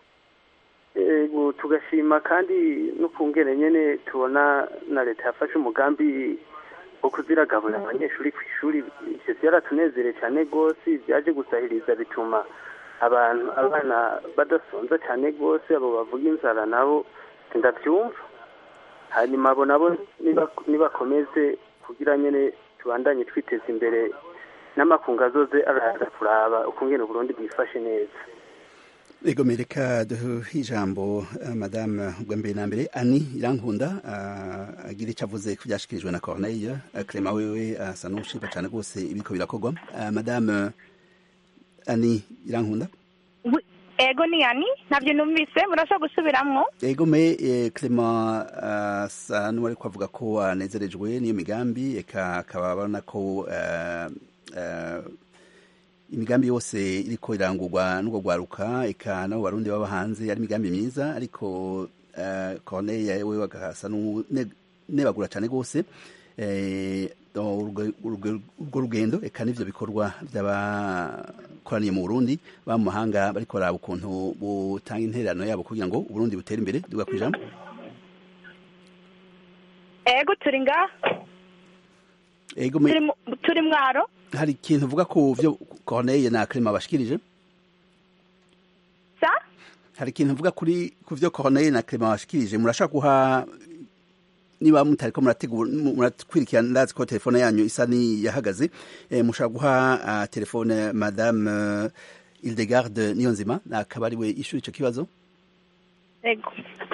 tugashima kandi no ku ngene nyine tubona na leta yafashe umugambi wo kuziragaburira abanyeshuri ku ishuri ibyo byaratunezere cyane rwose byaje gusahiriza bituma abantu abana badasonza cyane rwose abo bavuga inzara nabo ndabyumva hanyuma abo nabo nibakomeze kugira nyine tubandanye twiteza imbere n'amakungu azoze araza kuraba ukungene uburundi bwifashe neza ego mereka duhe ijambo uh, madame ubwa mbere na mbere ani irankunda uh, agira icyo avuze ku byashikirijwe na corneille uh, clement wewe asa uh, n'ushima cyane rwose ibiko birakorwa uh, madame ani irankunda ego ni yani ntabyo numvise murashobora gusubiramwo ego me eh, clement asa uh, n'uwari kuvuga ko anezerejwe n'iyo migambi eka akaba abona ko uh, uh, imigambi yose iriko irangurwa n'ubwo rwaruka eka nabo barundi baba hanze ari imigambi myiza ariko uh, corneille yewe agasa n'unebagura cyane rwose urwo rugendo eka n'ivyo bikorwa by'abakoraniye mu burundi ba mu mahanga bariko baraba ukuntu butanga intererano yabo kugira ngo uburundi butere imbere duga ku ijambo ego turi ngaha ego turi mwaro hari ikintu uvuga ku byo corneille na clement bashikirije sa hari ikintu uvuga kuri ku byo corneille na clement bashikirije murashaka guha niba mutariko murategura murakwirikira ndazi ko telefone yanyu isa ni yahagaze eh, mushaka guha uh, telefone madame uh, Hildegarde Niyonzima akaba ari we ishuri ico kibazo ego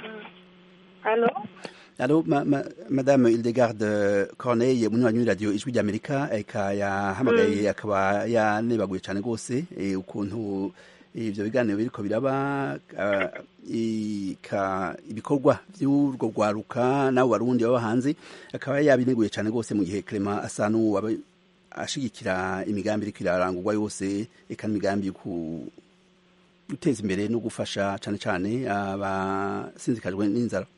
allo Allo, ma, ma, Madame Hildegarde Corneille munywanyi w'iradiyo ijwi ry'Amerika eka yahamagaye mm. akaba yanebaguye cyane rwose e, ukuntu ivyo biganiro biriko biraba uh, ibikorwa vy'urwo rwaruka n'abo barundi baba hanze akaba yabineguye cyane rwose mu gihe Clement asa n'uwaba ashigikira imigambi iriko irarangurwa yose eka n'imigambi yo guteza imbere no gufasha cyane cyane abasinzikajwe n'inzara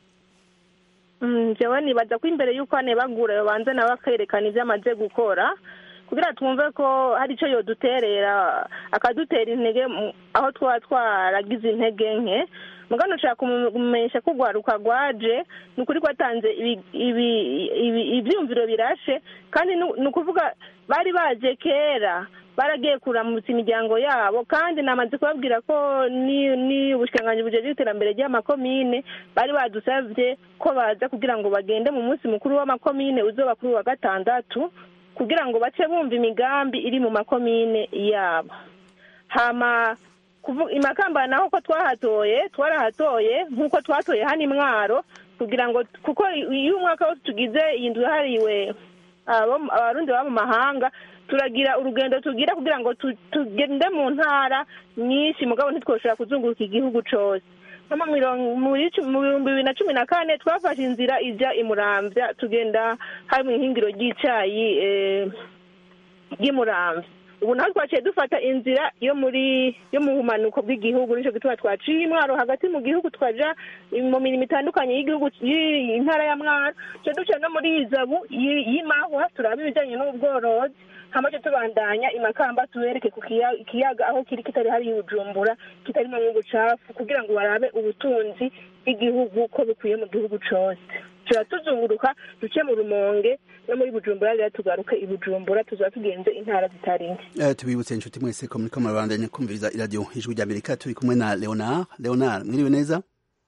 njyewe nibaza ko imbere y'uko anebagura babanza nawe akerekana ibyo amaze gukora kugira twumve ko hari icyo yoduterera akadutera intege aho twaba twaragize intege nke mugano ushaka kumumenyesha ko urwaruka rwaje ni ukuri ko atanze ibyumviro birashe kandi ni ukuvuga bari baje kera baragiye kuramutsa imiryango yabo kandi namaze kubabwira ko ni ubushikiranganji bujejwe iterambere ry'amakomine bari badusabye ko baza kugira ngo bagende mu munsi mukuru w'amakomine uzoba kuri wa gatandatu kugira ngo bace bumva imigambi iri mu makomine yabo hama imakamba naho ko twahatoye twarahatoye nk'uko twatoye hano imwaro kugira ngo kuko iyo umwaka wose tugize iyi nzu yahariwe abarundi baba mu mahanga turagira urugendo tugira kugira ngo tugende mu ntara nyinshi mugabo ntitwoshobora kuzunguruka igihugu cyose mu bihumbi bibiri na cumi na kane twafashe inzira ijya imuramvya tugenda hari mu ihingiro ry'icyayi ry'imuramvya ubu naho twaciye dufata inzira yo muri yo mu bumanuko bw'igihugu nicyo gituma twaciye imwaro hagati mu gihugu twaja mu mirimo itandukanye y'igihugu y'intara ya mwaro tujya duca no muri izabu y'imahwa turaba ibijyanye n'ubworozi hamaze tubandanya imakamba tubereke ku kiyaga aho kiri kitari hari ubujumbura kitarimo nk'ubucafu kugira ngo barabe ubutunzi bw'igihugu ko bukwiye mu gihugu cyose tuba tuzunguruka duce mu rumonge no muri bujumbura rero tugaruke i bujumbura tuzaba tugenze intara zitari nke tubibutse inshuti mwese ko muri ko murabandanya kumviriza iradiyo ijwi rya amerika turi kumwe na leonard leonard mwiriwe neza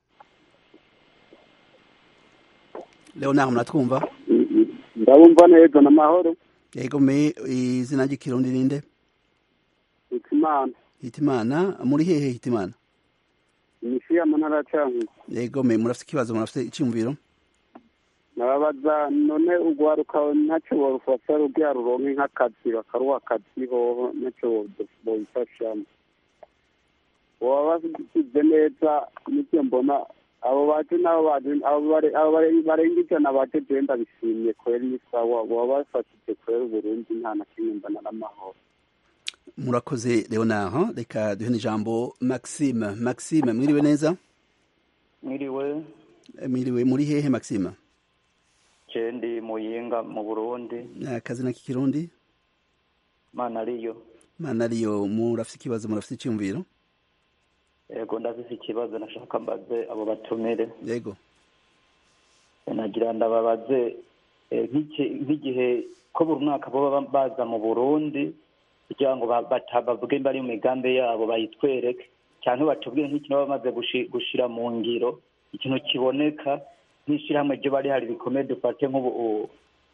leonard muratwumva ndabumva neza n'amahoro yego me izina ry'ikirundi ninde hitimana hitimana muri hehe hitimana imishi ya ntara ya cankuzo yego me murafite ikibazo murafite icyumviro nababaza none urwaruka ntacyo borufasha rugira ruronke nk'akazi bakaruha akazi hoho ntacyo bobifashamo baba basize neza n'ibyo mbona abo baje nabo baje abo barenga ijana baje jewe ndabishimye kweri ni sawa baba bafashije kweri uburundi nta na kimwe mbona n'amahoro murakoze leonard reka duhe n'ijambo maxime maxime mwiriwe neza mwiriwe mwiriwe muri hehe maxime ndi muyinga mu burundi akazina k'ikirundi mana ariyo mana ariyo murafite ikibazo murafite icyumviro yego ndafise ikibazo nashaka mbaze abo batumire yego nagira ndababaze nk'igihe ko buri mwaka baba baza mu burundi kugira ngo bavuge bari mu migambi yabo bayitwereke cyangwa batubwire nk'ikintu baba bamaze gushira mu ngiro ikintu kiboneka nk'ishyirahamwe ryo bari hari rikomeye dufate nk'ubu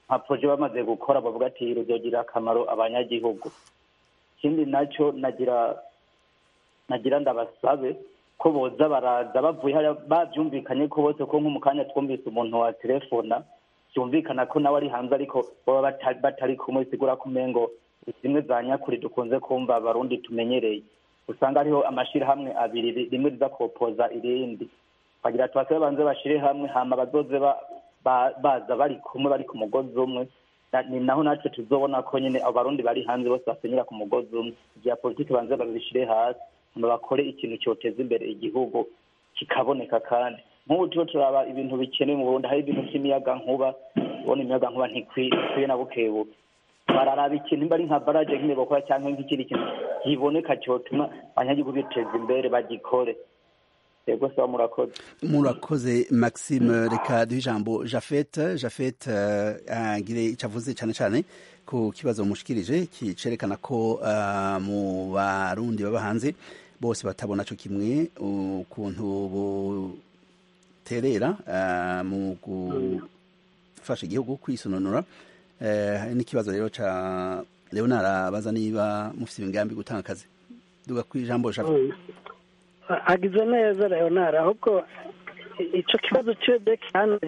nka proje bamaze gukora bavuga ati ruzogirira akamaro abanyagihugu ikindi nacyo nagira nagira ndabasabe ko boza baraza bavuye hariya babyumvikanye ko bose ko nko mu kanya twumvise umuntu wa telefona byumvikana ko nawe ari hanze ariko baba bata- batari kumwe bisigura ko umengo zimwe za nyakuri dukunze kumva abarundi tumenyereye usanga hariho amashirahamwe abiri ri- rimwe riza kopoza irindi bagira tubasabe banze bashire hamwe hama bazoze ba- ba- baza bari kumwe bari ku mugozi umwe Na- ni naho natwe tuzobona ko nyine abo barundi bari hanze bose basenyera ku mugozi umwe ibya politiki banze babishire hasi hama bakore ikintu cyoteza imbere igihugu kikaboneka kandi nk'ubu turiho turaba ibintu bikenewe mu burundi hari ibintu by'imiyaga nkuba ubona imiyaga nkuba ntikwi- ntikwiye na bukebuke bararaba ikintu nimba ari nka baraje nk'ine bakora cyangwa nk'ikindi kintu kiboneka cyotuma abanyagihugu biteza imbere bagikore yego sawa murakoze murakoze maxime reka duhe ijambo jafet jafet eh, agire icyo avuze cyane cyane ku kibazo mushikirije kicerekana ko eh, mu barundi baba hanze bose batabona cyo kimwe ukuntu buterera eh, mu gufasha igihugu kwisononora Eh, hari n'ikibazo rero ca leonard abaza niba mufite imigambi gutanga akazi duga ku ijambo jafet agize neza leonard ahubwo icyo kibazo cy'iyo cyane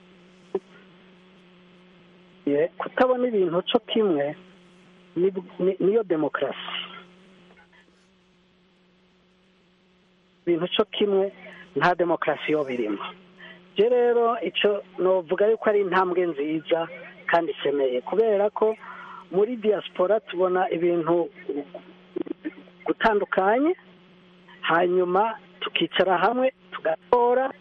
kutabona ibintu cyo kimwe ni- ni- niyo demokarasi ibintu cyo kimwe nta demokarasi yo birimo je rero icyo novuga yuko ari intambwe nziza kandi ikeneye kubera ko muri diaspora tubona ibintu gutandukanye hanyuma tukicara hamwe tugatora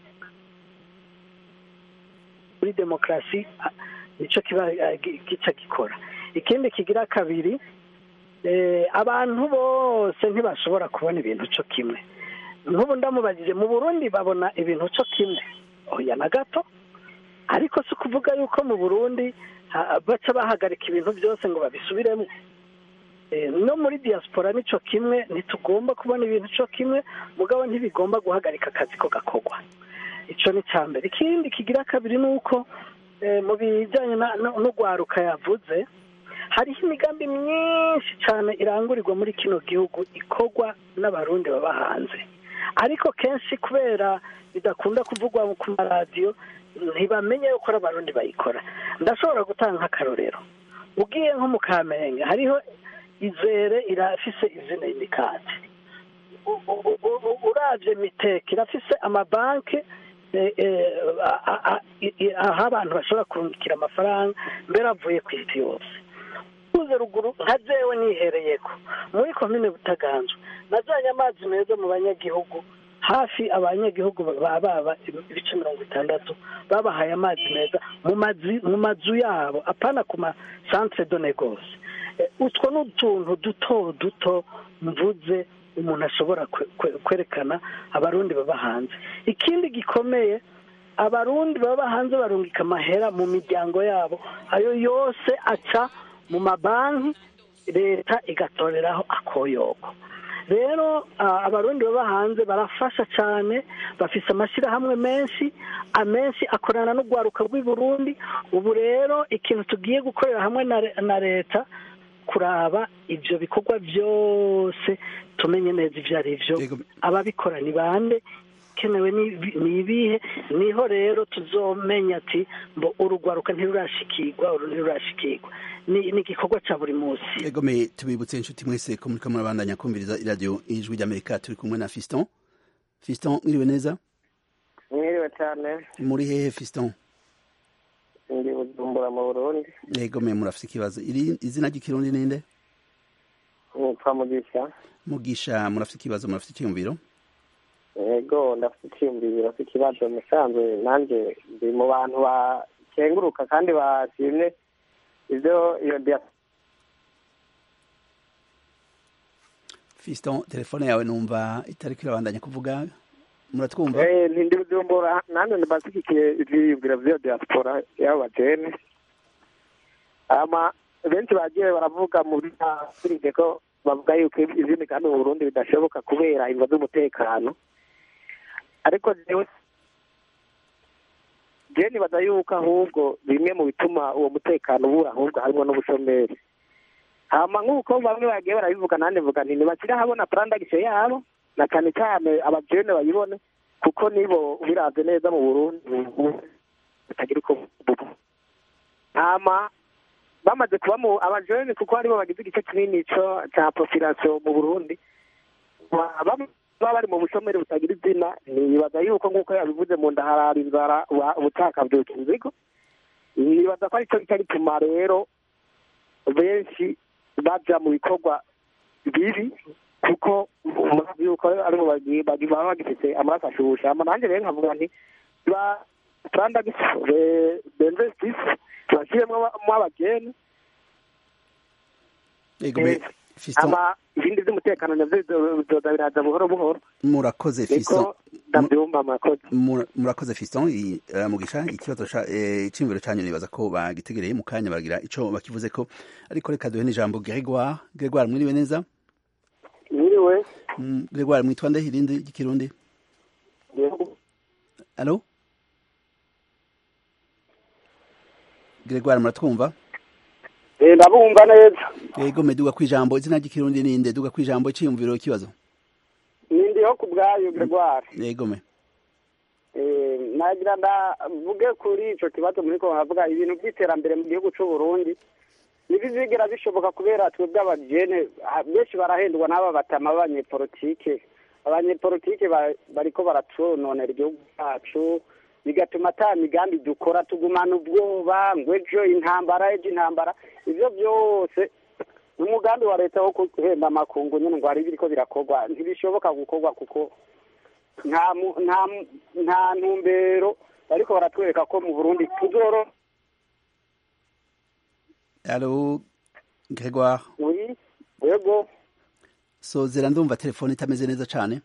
muri demokarasi ah, nicyo kiba ah, gi- gica gikora ikindi kigira kabiri eh, abantu bose ntibashobora kubona ibintu cyo kimwe nk'ubu ndamubajije mu burundi babona ibintu cyo kimwe oya na gato ariko si ukuvuga yuko mu burundi ha- baca bahagarika ibintu byose ngo babisubiremo Eh, no muri diaspora nico kimwe ntitugomba kubona ibintu cyo kimwe mugabo ntibigomba guhagarika akazi ko gakorwa ico ni ca mbere ikindi kigira kabiri ni uko eh, mu bijanye na- no no gwaruka yavuze hariho imigambi myinshi cyane irangurirwa muri kino gihugu ikorwa n'abarundi baba hanze ariko kenshi kubera bidakunda kuvugwa ku maradiyo ntibamenye yuko ari abarundi bayikora ndashobora gutanga nk'akarorero ugiye nko mu kamenge hariho izere irafise izina imikati uravye miteke irafise amabanki eh, eh, a- a- a- i- i- aho abantu bashobora kurungikira amafaranga mbere avuye ku isi yose uze ruguru nka jewe nihereyeko muri komine butaganzwe najanye amazi meza mu banyagihugu hafi abanyagihugu baba baba ibice mirongo itandatu babahaye amazi meza mu mazi mu mazu yabo apana ku ma centre de negoce Eh, utwo ni utuntu duto duto mvuze umuntu ashobora kwe- kwe- kwerekana abarundi baba hanze ikindi gikomeye abarundi baba hanze barungika amahera mu miryango yabo ayo yose aca mu mabanki leta igatoreraho akoyoko rero ah, abarundi baba hanze barafasha cyane bafise amashyirahamwe menshi amenshi akorana n'urwaruka rw'i burundi ubu rero ikintu tugiye gukorera hamwe na re- na leta kuraba ibyo bikorwa byose tumenye neza ibyo ari byo ababikora ni bande kenewe ni ni ibihe niho rero tuzomenya ati mbo urugwaruka ntirurashikirwa uru ntirurashikirwa ni ni igikorwa cya buri munsi egome tubibutse inshuti mwese ko muriko murabandanya kumviriza iradiyo ijwi ry'amerika turi kumwe na fiston fiston mwiriwe neza mwiriwe cyane muri hehe fiston ndi bujumbura mu burundi egome murafise ikibazo iri izina ry'ikirundi ninde nitwa mugisha mugisha murafise ikibazo murafise icyiyumviro yego ndafite icyiyumviro afite ikibazo musanzwe nanjye ndi mu bantu bakenguruka kandi bashimye ibyo iyo dia- fiston telefone yawe numva itariko irabandanya kuvuga muratwumva Eh, ndi bujumbura nanjye ndibashyigikiye ivyiyumviro vy'iyo diaspora y'abajene ama benshi bagiye baravuga muri afurike ko bavuga yuko izindi kandi mu burundi bidashoboka kubera imvo z'umutekano ariko jewe je nibaza yuko ahubwo bimwe mu bituma uwo mutekano ubura ahubwo harimo n'ubushomeri hama nk'uko bamwe bagiye barabivuga nanjye mvuga nti ntibakire habona prandagise yabo na cyane cyane abajene bayibone kuko nibo biravye neza mu burundi batagira uko bubu hama bamaze kuba mu abajene kuko aribo bagize igice kinini co ca population mu burundi Ba- bamwe baba bari mu bushomeri butagira izina nibaza yuko nk'uko yabivuze mu nda harara inzara wa- ubutaka bwuka inzigo nibaza ko aricyo gica gituma rero benshi baja mu bikorwa bibi kuko murazi yuko aribo bagi- bagi- baba bagifite amaraso ashushe hama nanjye rero nkavuga nti ba prandagisi benzesisi bashyiremo abageni Ego me Fiston ama ibindi by'umutekano navyo bizoza biraza buhoro buhoro murakoze Fiston niko ndabyumva murakoze Mura- murakoze Fiston i- eh, mugisha ikibazo ca eh, iciyumviro canyu nibaza ko bagitegereye mu kanya baragira ico bakivuze ko ariko reka duhe n'ijambo Gregoire Gregoire mwiriwe neza mwiriwe Mm, Gregoire mwitwa nde irindi ry'ikirundi Allo Gregoire muratwumva Eh, ndabumva neza Ego meduga kwijambo izina ry'ikirundi ninde duga kwijambo iciyumviro ikibazo nindiho ku bwayo Gregoire Ego me Eh, nagira ndavuge kuri ico kibazo muri ko baravuga ibintu by'iterambere mu gihugu c'u Burundi ntibizigera bishoboka kubera twebwe abajene ha- benshi barahendwa n'aba batama b'abanyepolitike abanyepolitike ba- bariko baratononera igihugu cacu bigatuma ata migambi dukora tugumana ubwoba ngo ejo intambara ejo intambara ivyo byose umugambi wa leta wo guhemba amakungu nyene ngo hari biriko birakorwa ntibishoboka gukorwa kuko nta mu- nta mu- nta ntumbero bariko baratwereka ko mu burundi tuzoro Allo Gregoire oui yego sozera ndumva telefone itameze neza cane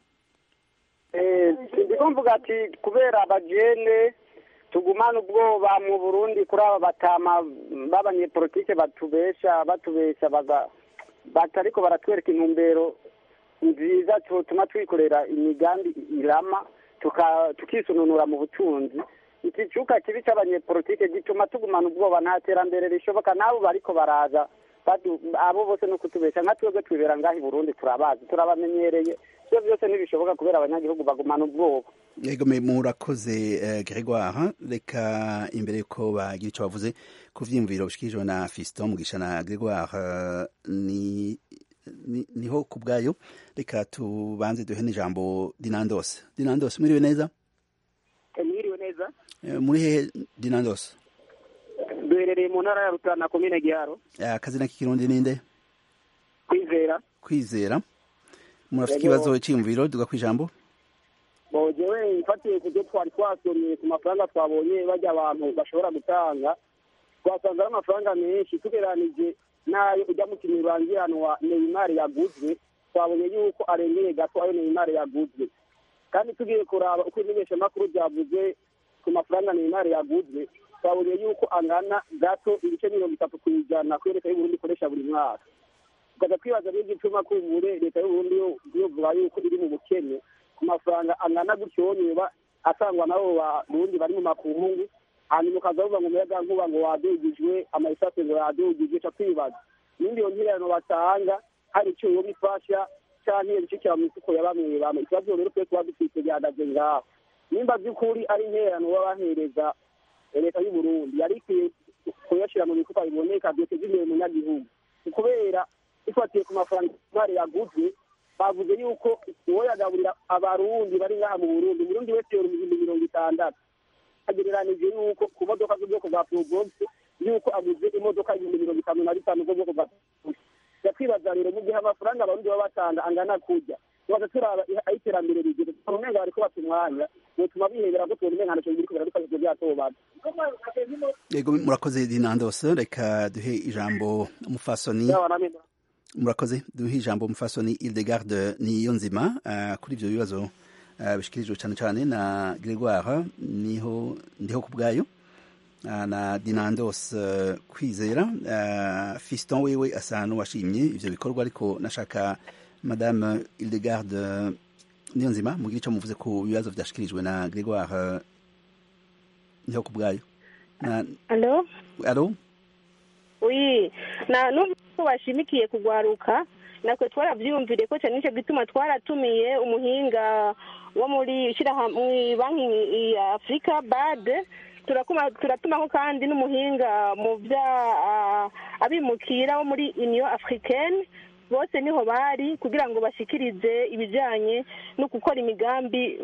Eh, ndiko mvuga ati kubera abajene tugumana ubwoba mu burundi kuri aba batama b'abanyepolitike batubesha batubesha baga batariko baratwereka intumbero nziza tuma twikorera imigambi irama tuka- tukisununura mu butunzi iki cuka kibi c'abanyepolitike gituma tugumana ubwoba nta terambere rishoboka n'abo bariko baraza badu- abo bose no kutubesha nka twebwe twibera ngaha i burundi turabazi turabamenyereye ivyo byose ntibishoboka kubera abanyagihugu bagumana ubwoba Ego me murakoze eh, Gregoire reka imbere ko bagira ico bavuze ku vyiyumviro bishikirijwe na Fiston Mugisha na Gregoire eh, ni ni- niho ku bwayo reka tubanze duhe n'ijambo Dinandos Dinandos mwiriwe neza mwiriwe neza Eh, muri hehe Dinandos duherereye mu ntara ya rutana komine giharo Eh, akazina k'ikirundi ninde kwizera kwizera murafite Yego. ikibazo c'iyumviro duga kwijambo bogewe mfatiye ku byo twari twasomye ku mafaranga twabonye bajya abantu bashobora gutanga twasanze ari amafaranga menshi tugereranije n'ayo ujya mu kintu rurangiranwa neymar yaguzwe twabonye yuko arengeye gato ayo neymar yaguzwe kandi tugiye kuraba uko imenyeshamakuru ryavuze ku mafaranga neymar yaguzwe twabonye yuko angana gato ibice mirongo itatu ku ijana kuri leta y'uburundi ikoresha buri mwaka tukaza twibaza n'igituma kumbure leta y'uburundi yo- yovuga yuko iri mu bukene ku mafaranga angana gutyo yoba atangwa n'abo barundi bari mu makungu hanyuma ukaza bavuga ngo umuyaga nkuba ngo wadugijwe amarisase ngo yadugijwe ca kwibaza n'indi iyo ntirano batanga hari icyo yoba ifasha canke bicikira mu mifuko ya bamwe bamwe ikibazo rero twe tuba dufite gihagaze ngaho nimba by'ukuri ari interano baba bahereza leta y'uburundi yari ikwiye kuyashyira mu bikorwa biboneka byoteza imbere umunyagihugu kubera ifatiye ku mafaranga imari yaguzwe bavuze yuko uwo yagaburira abarundi bari ngaha mu burundi umurundi wese yora ibihumbi mirongo itandatu agereranije yuko ku modoka z'ubwoko bwa probox yuko aguze imodoka ibihumbi mirongo itanu na bitanu z'ubwoko bwa probox yakwibaza rero mu gihe amafaranga abarundi baba batanga angana kurya tubaza turaba aho iterambere rigeze tubona umenga bariko bata umwanya butuma bihebera ko tubona umenga ntacyo biri kubera bikoresho byatobana Ego murakoze Dinandos reka duhe ijambo umufasoni murakoze duhe ijambo umufasoni Hildegarde Niyonzima uh, kuri ivyo bibazo uh, bishikirijwe cyane cyane na Gregoire niho ndiho ku bwayo uh, na Dinandos uh, kwizera uh, Fiston wewe asa n'uwashimye ivyo bikorwa ariko nashaka Madame Hildegarde Niyonzima mugira ico muvuze ku bibazo vyashikirijwe na Gregoire niho ku bwayo alo alo oui na n'ubu bashimikiye kugwaruka natwe twaravyiyumviriye ko cyane nicyo gituma twaratumiye umuhinga wo muri ishyirahamwe banki ya afurika bade turatumaho kandi n'umuhinga mu bya abimukira wo muri union africaine bose niho bari kugira ngo bashikirize ibijyanye no gukora imigambi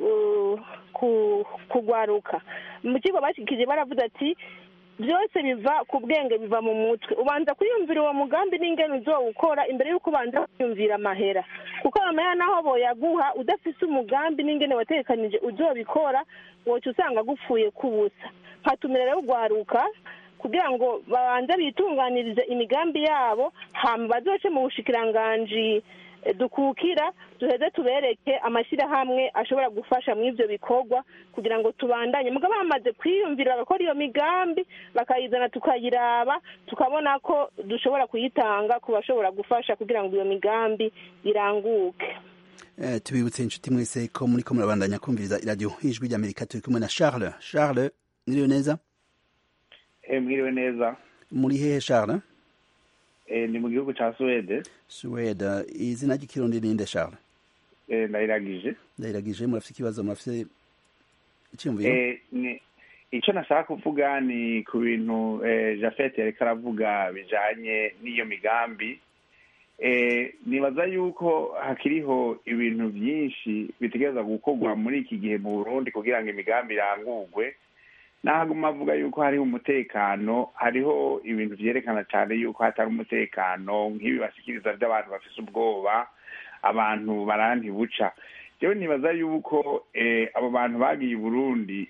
kugwaruka mu kigo bashyikirije baravuze ati byose biva ku bwenge biva mu mutwe ubanza kwiyumvira uwo mugambi n'ingene uzowukora imbere y'uko ubanza kwiyumvira amahera kuko amahera naho boyaguha udafise umugambi n'ingene watekanije uzobikora woca usanga agupfuye k'ubusa hatumira rero ugwaruka kugira ngo babanze bitunganirize imigambi yabo hama bazoce mu bushikiranganji dukukira duheze tubereke amashyirahamwe ashobora gufasha muri ibyo bikorwa kugira ngo tubandanye mugabo bamaze kwiyumvira bagakora iyo migambi bakayizana tukayiraba tukabona ko dushobora kuyitanga ku bashobora gufasha kugira ngo iyo migambi iranguke tubibutse inshuti mwese ko muri ko murabandanya kumviriza iradiyo ijwi ry'amerika turi kumwe na charles charles mwiriwe neza mwiriwe neza muri hehe charles ni mu gihugu cya suwede suwede izina ry'ikirundi ni nde charles ndayiragije ndayiragije murafite ikibazo murafite icyumviro icyo nashaka kuvuga ni ku bintu jafete yariko aravuga bijanye n'iyo migambi nibaza yuko hakiriho ibintu byinshi bitegereza gukorwa muri iki gihe mu burundi kugira ngo imigambi irangurwe naguma avuga yuko hariho umutekano hariho ibintu vyerekana cyane yuko hatari umutekano nk'ibi bashikiriza by'abantu bafise ubwoba abantu barantibuca jewe nibaza yuko abo bantu bagiye i burundi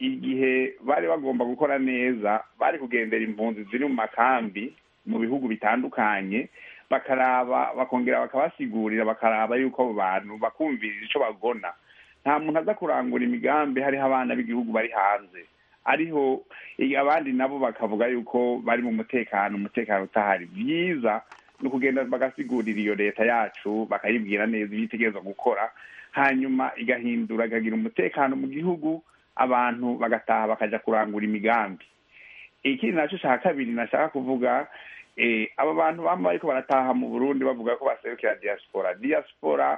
igihe bari bagomba gukora neza bari kugendera impunzi ziri mu makambi mu bihugu bitandukanye bakaraba bakongera bakabasigurira bakaraba yuko abo bantu bakumviriza ico bagona nta muntu aza kurangura imigambi hariho abana b'igihugu bari hanze ariho abandi nabo bakavuga yuko bari mu mutekano umutekano utahari byiza ni ukugenda bagasigurira iyo leta yacu bakayibwira neza ibyo itegereza gukora hanyuma igahindura ikagira umutekano mu gihugu abantu bagataha bakaja kurangura imigambi ikindi naco ca kabiri nashaka kuvuga aba bantu bama bariko barataha mu burundi bavuga ko baserukira diaspora diaspora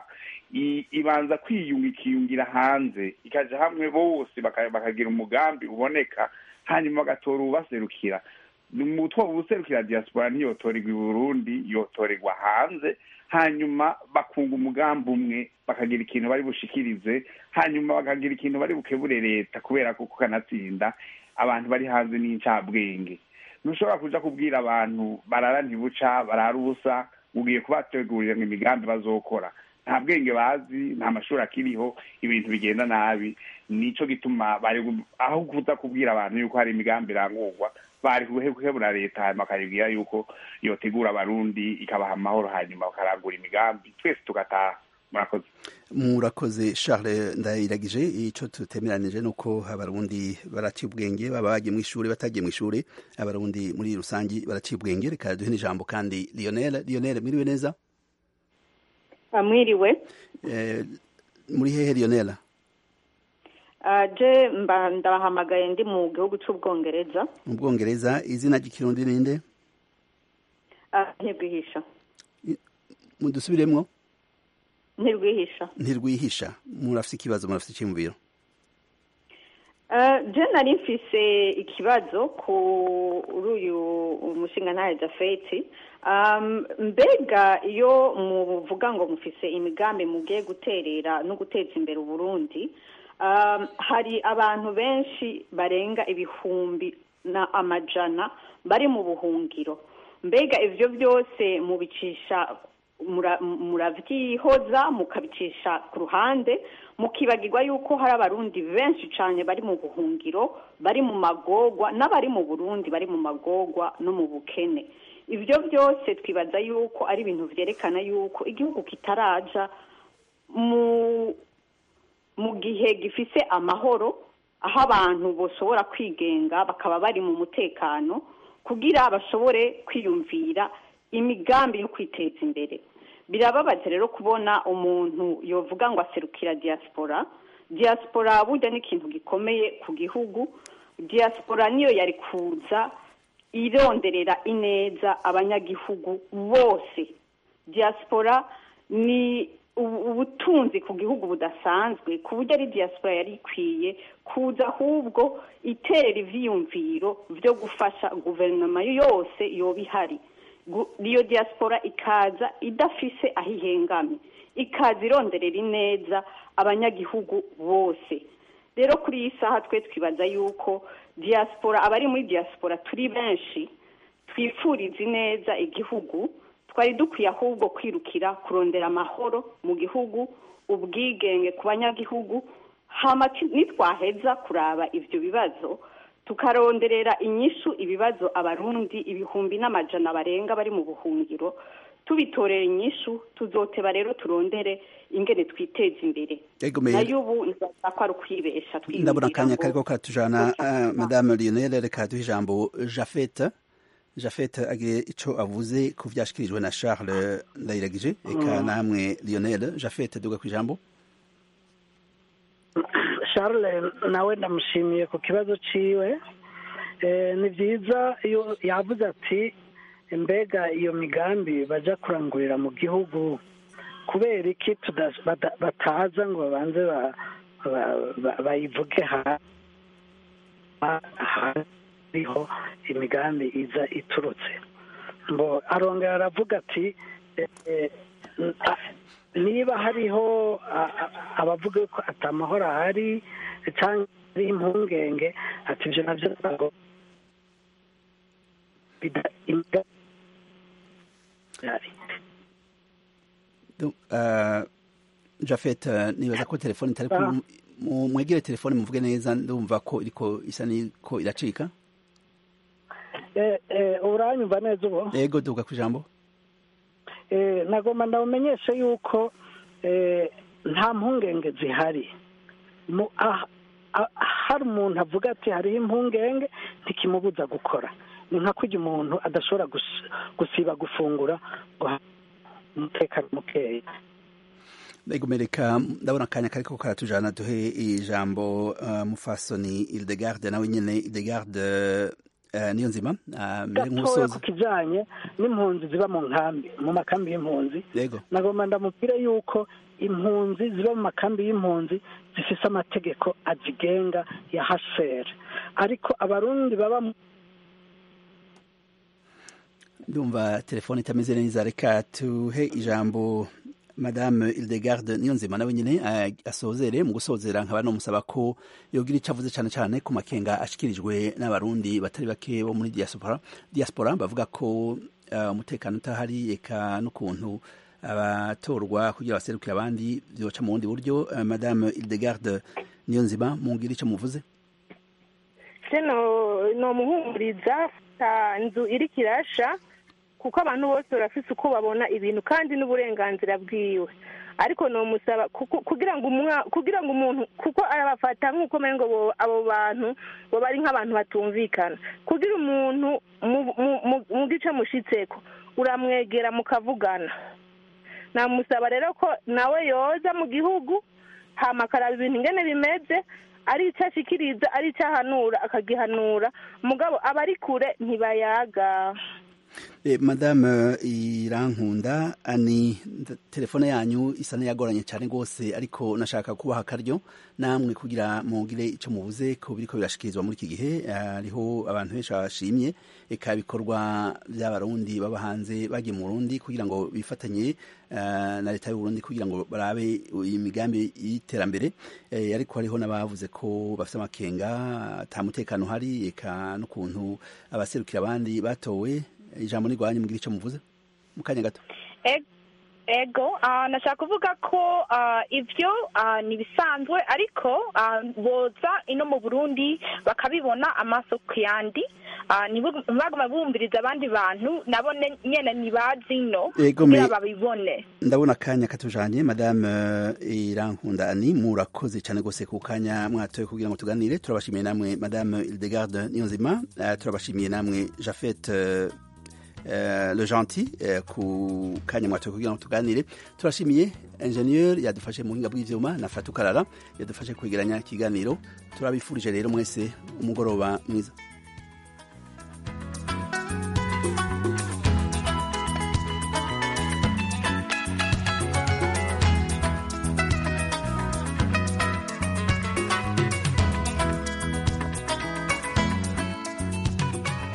ibanza kwiyunga ikiyungira hanze ikaja hamwe bose bakagira umugambi uboneka hanyuma bagatora ubaserukira umutwe ubuserukira diaspora ntiyotorerwa i burundi yotorerwa hanze hanyuma bakunga umugambi umwe bakagira ikintu bari bushikirize hanyuma bakagira ikintu bari bukebure leta kubera ko kanatsinda abantu bari hanze n'incabwenge ntushobora kuja kubwira abantu barara ntibuca barara ubusa ugiye kubategurira ngo imigambi bazokora nta bwenge bazi nta mashuri akiriho ibintu bigenda nabi nico gituma bari aho kuza kubwira abantu yuko hari imigambi irangurwa bari kuhebura leta hanyuma bakayibwira yuko yotegura abarundi ikabaha amahoro hanyuma bakarangura imigambi twese tugataha murakoze murakoze charles ndayiragije icyo tutemeranije ni uko abarundi baraciye ubwenge baba bagiye mu ishuri batagiye mu ishuri abarundi muri rusange baraciye ubwenge reka duhe n'ijambo kandi lionel lionel mwiriwe neza mwiriwe muri hehe lionel je ndabahamagaye ndi mu gihugu cy'ubwongereza mu bwongereza izina ry'ikirundi ninde ntirwihisha mudusubiremwo ntirwihisha ntirwihisha murafite ikibazo murafite icyumviro je nari mfise ikibazo kuri uyu mushinga ntahe jafeti mbega iyo muvuga ngo mufise imigambi mugiye guterera no guteza imbere uburundi hari abantu benshi barenga ibihumbi na amajana bari mu buhungiro mbega ivyo byose mubicisha muravyihoza mukabicisha ku ruhande mukibagirwa yuko hari abarundi benshi cyane bari mu buhungiro bari mu magogwa n'abari mu burundi bari mu magogwa no mu bukene ibyo byose twibaza yuko ari ibintu vyerekana yuko igihugu kitaraja mu mu gihe gifise amahoro aho abantu bashobora kwigenga bakaba bari mu mutekano kugira bashobore kwiyumvira imigambi yo kwiteza imbere birababaje rero kubona umuntu yovuga ngo aserukira diaspora diaspora burya ni ikintu gikomeye ku gihugu diaspora niyo yari kuza ironderera ineza abanyagihugu bose diaspora ni ubu- ubutunzi ku gihugu budasanzwe ku buryo ari diaspora yari ikwiye kuza ahubwo iterera ivyiyumviro vyo gufasha guverinoma yose yoba ihari Gu- iyo diaspora ikaza idafise aho ihengamye ikaza ironderera ineza abanyagihugu bose rero kuri iyi saha twe twibaza yuko diaspora abari muri diaspora turi benshi twifuriza ineza igihugu twari dukwiye ahubwo kwirukira kurondera amahoro mu gihugu ubwigenge ku banyagihugu hama ti- nitwaheza kuraba ivyo bibazo tukaronderera inyishu ibibazo abarundi ibihumbi n'amajana barenga bari mu buhungiro tubitorera inyishu tuzoteba rero turondere ingene twiteza imbere Ego, Meyer. nayo ubu nzaza ko ari ukwibesha ndabona akanya ngo- kariko katujana uh, madame lionel reka duhe ijambo jafete jafete agire ico avuze ku vyashikirijwe na charles ndayiragije eka Mm. namwe lionel jafete duga kw'ijambo charles nawe ndamushimiye ku kibazo ciwe Eh, ni byiza iyo yavuze ati mbega iyo migambi baja kurangurira mu gihugu kubera iki tuda- bada- bataza ngo babanze ba- ba- ba- bayivuge ha- ha- hariho imigambi iza iturutse ngo arongera aravuga ati eh, eh, a- niba hariho a- a- abavuga ko atamahoro ahari cyangwa ari impungenge ati ibyo nabyo ntabwo bida- imigambi ihari. Du- uh, jafete nibaza ko telefone itari Ah. ku- mu- mwegere telefone muvuge neza ndumva ko iriko isa niko iracika Eh, eh, uranyumva neza ubu ego duga kw'ijambo Eh, nagomba ndabamenyeshe yuko eh, nta mpungenge zihari Mu- ah- ah- hari umuntu avuga ati hariho impungenge ntikimubuza gukora ni nka kurya umuntu adashobora gus- gusiba gufungura ngo ha- umutekano mukeya ego mereka ndabona akanya kariko karatujana duhe ijambo uh, mufasoni ildegarde nawe nyene ildegarde uh, niyo nzima uh, mbere gatoya nk'umusozi ku kijanye n'impunzi ziba mu nkambi mu makambi y'impunzi yego nagomba ndamubwire yuko impunzi ziba mu makambi y'impunzi zifise amategeko azigenga ya hasere ariko abarundi baba mu ndumva telefone itameze neza reka tuhe ijambo madame ildegarde niyo nzima nawe nyine uh, asozere mu gusozera nkaba nomusaba ko yogira ico avuze cane cane ku makenga ashikirijwe n'abarundi batari bake bo muri diaspora diaspora bavuga ko uh, umutekano utahari eka n'ukuntu abatorwa kugira baserukire abandi vyoca mu bundi buryo uh, madame ildegarde niyo nzima mugira ico muvuze seno nomuhumuriza ta nzu iri kirasha kuko abantu bose barafise uko babona ibintu kandi n'uburenganzira bwiwe ariko nomusaba kuko- kugira ngo umwa kugira ngo umuntu kuko arabafata nk'uko umengo bo- abo bantu bo bari nk'abantu batumvikana kugira umuntu mu- mu- mu- mu gice mushitseko uramwegera mukavugana namusaba rero ko nawe yoza mu gihugu hama akaraba ibintu ingene bimeze ari icyo ashikiriza ari icyo ahanura akagihanura mugabo abari kure ntibayaga Eh, madame irankunda ani nda- telefone yanyu isa n'iyagoranye cyane rwose ariko nashaka kubaha akaryo namwe kugira mugire icyo mubuze ko biriko birashikirizwa muri iki gihe hariho abantu benshi bashimye eka ibikorwa by'abarundi baba hanze bagiye mu Burundi kugira ngo bifatanye eh, na leta y'u Burundi kugira ngo barabe imigambi y'iterambere eh, ariko hariho n'abavuze ko bafite amakenga ata mutekano uhari eka n'ukuntu abaserukira abandi batowe ijambo nirwanye mugira icyo muvuze mu kanya gato E- ego ah, nashaka kuvuga ko ah, ivyo ah, ni bisanzwe ariko ah, boza ino mu burundi bakabibona amaso ku yandi Ah, ntibu- ntibaguma bumviriza abandi bantu nabo ne- nyene ntibazi ino Ego, kugira me- babibone ndabona akanya katujanye madame eh, irankunda ani murakoze cyane rwose ku kanya mwatoye kugira ngo tuganire turabashimiye namwe madame ildegarde niyonzima uh, turabashimiye namwe jafet uh, eh, le gentil eh, ku kanya mwatoye kugira ngo tuganire turashimiye ingenieur yadufashe mu buhinga bw'ivyuma na fatukarara yadufashe kwegeranya ikiganiro turabifurije rero mwese umugoroba mwiza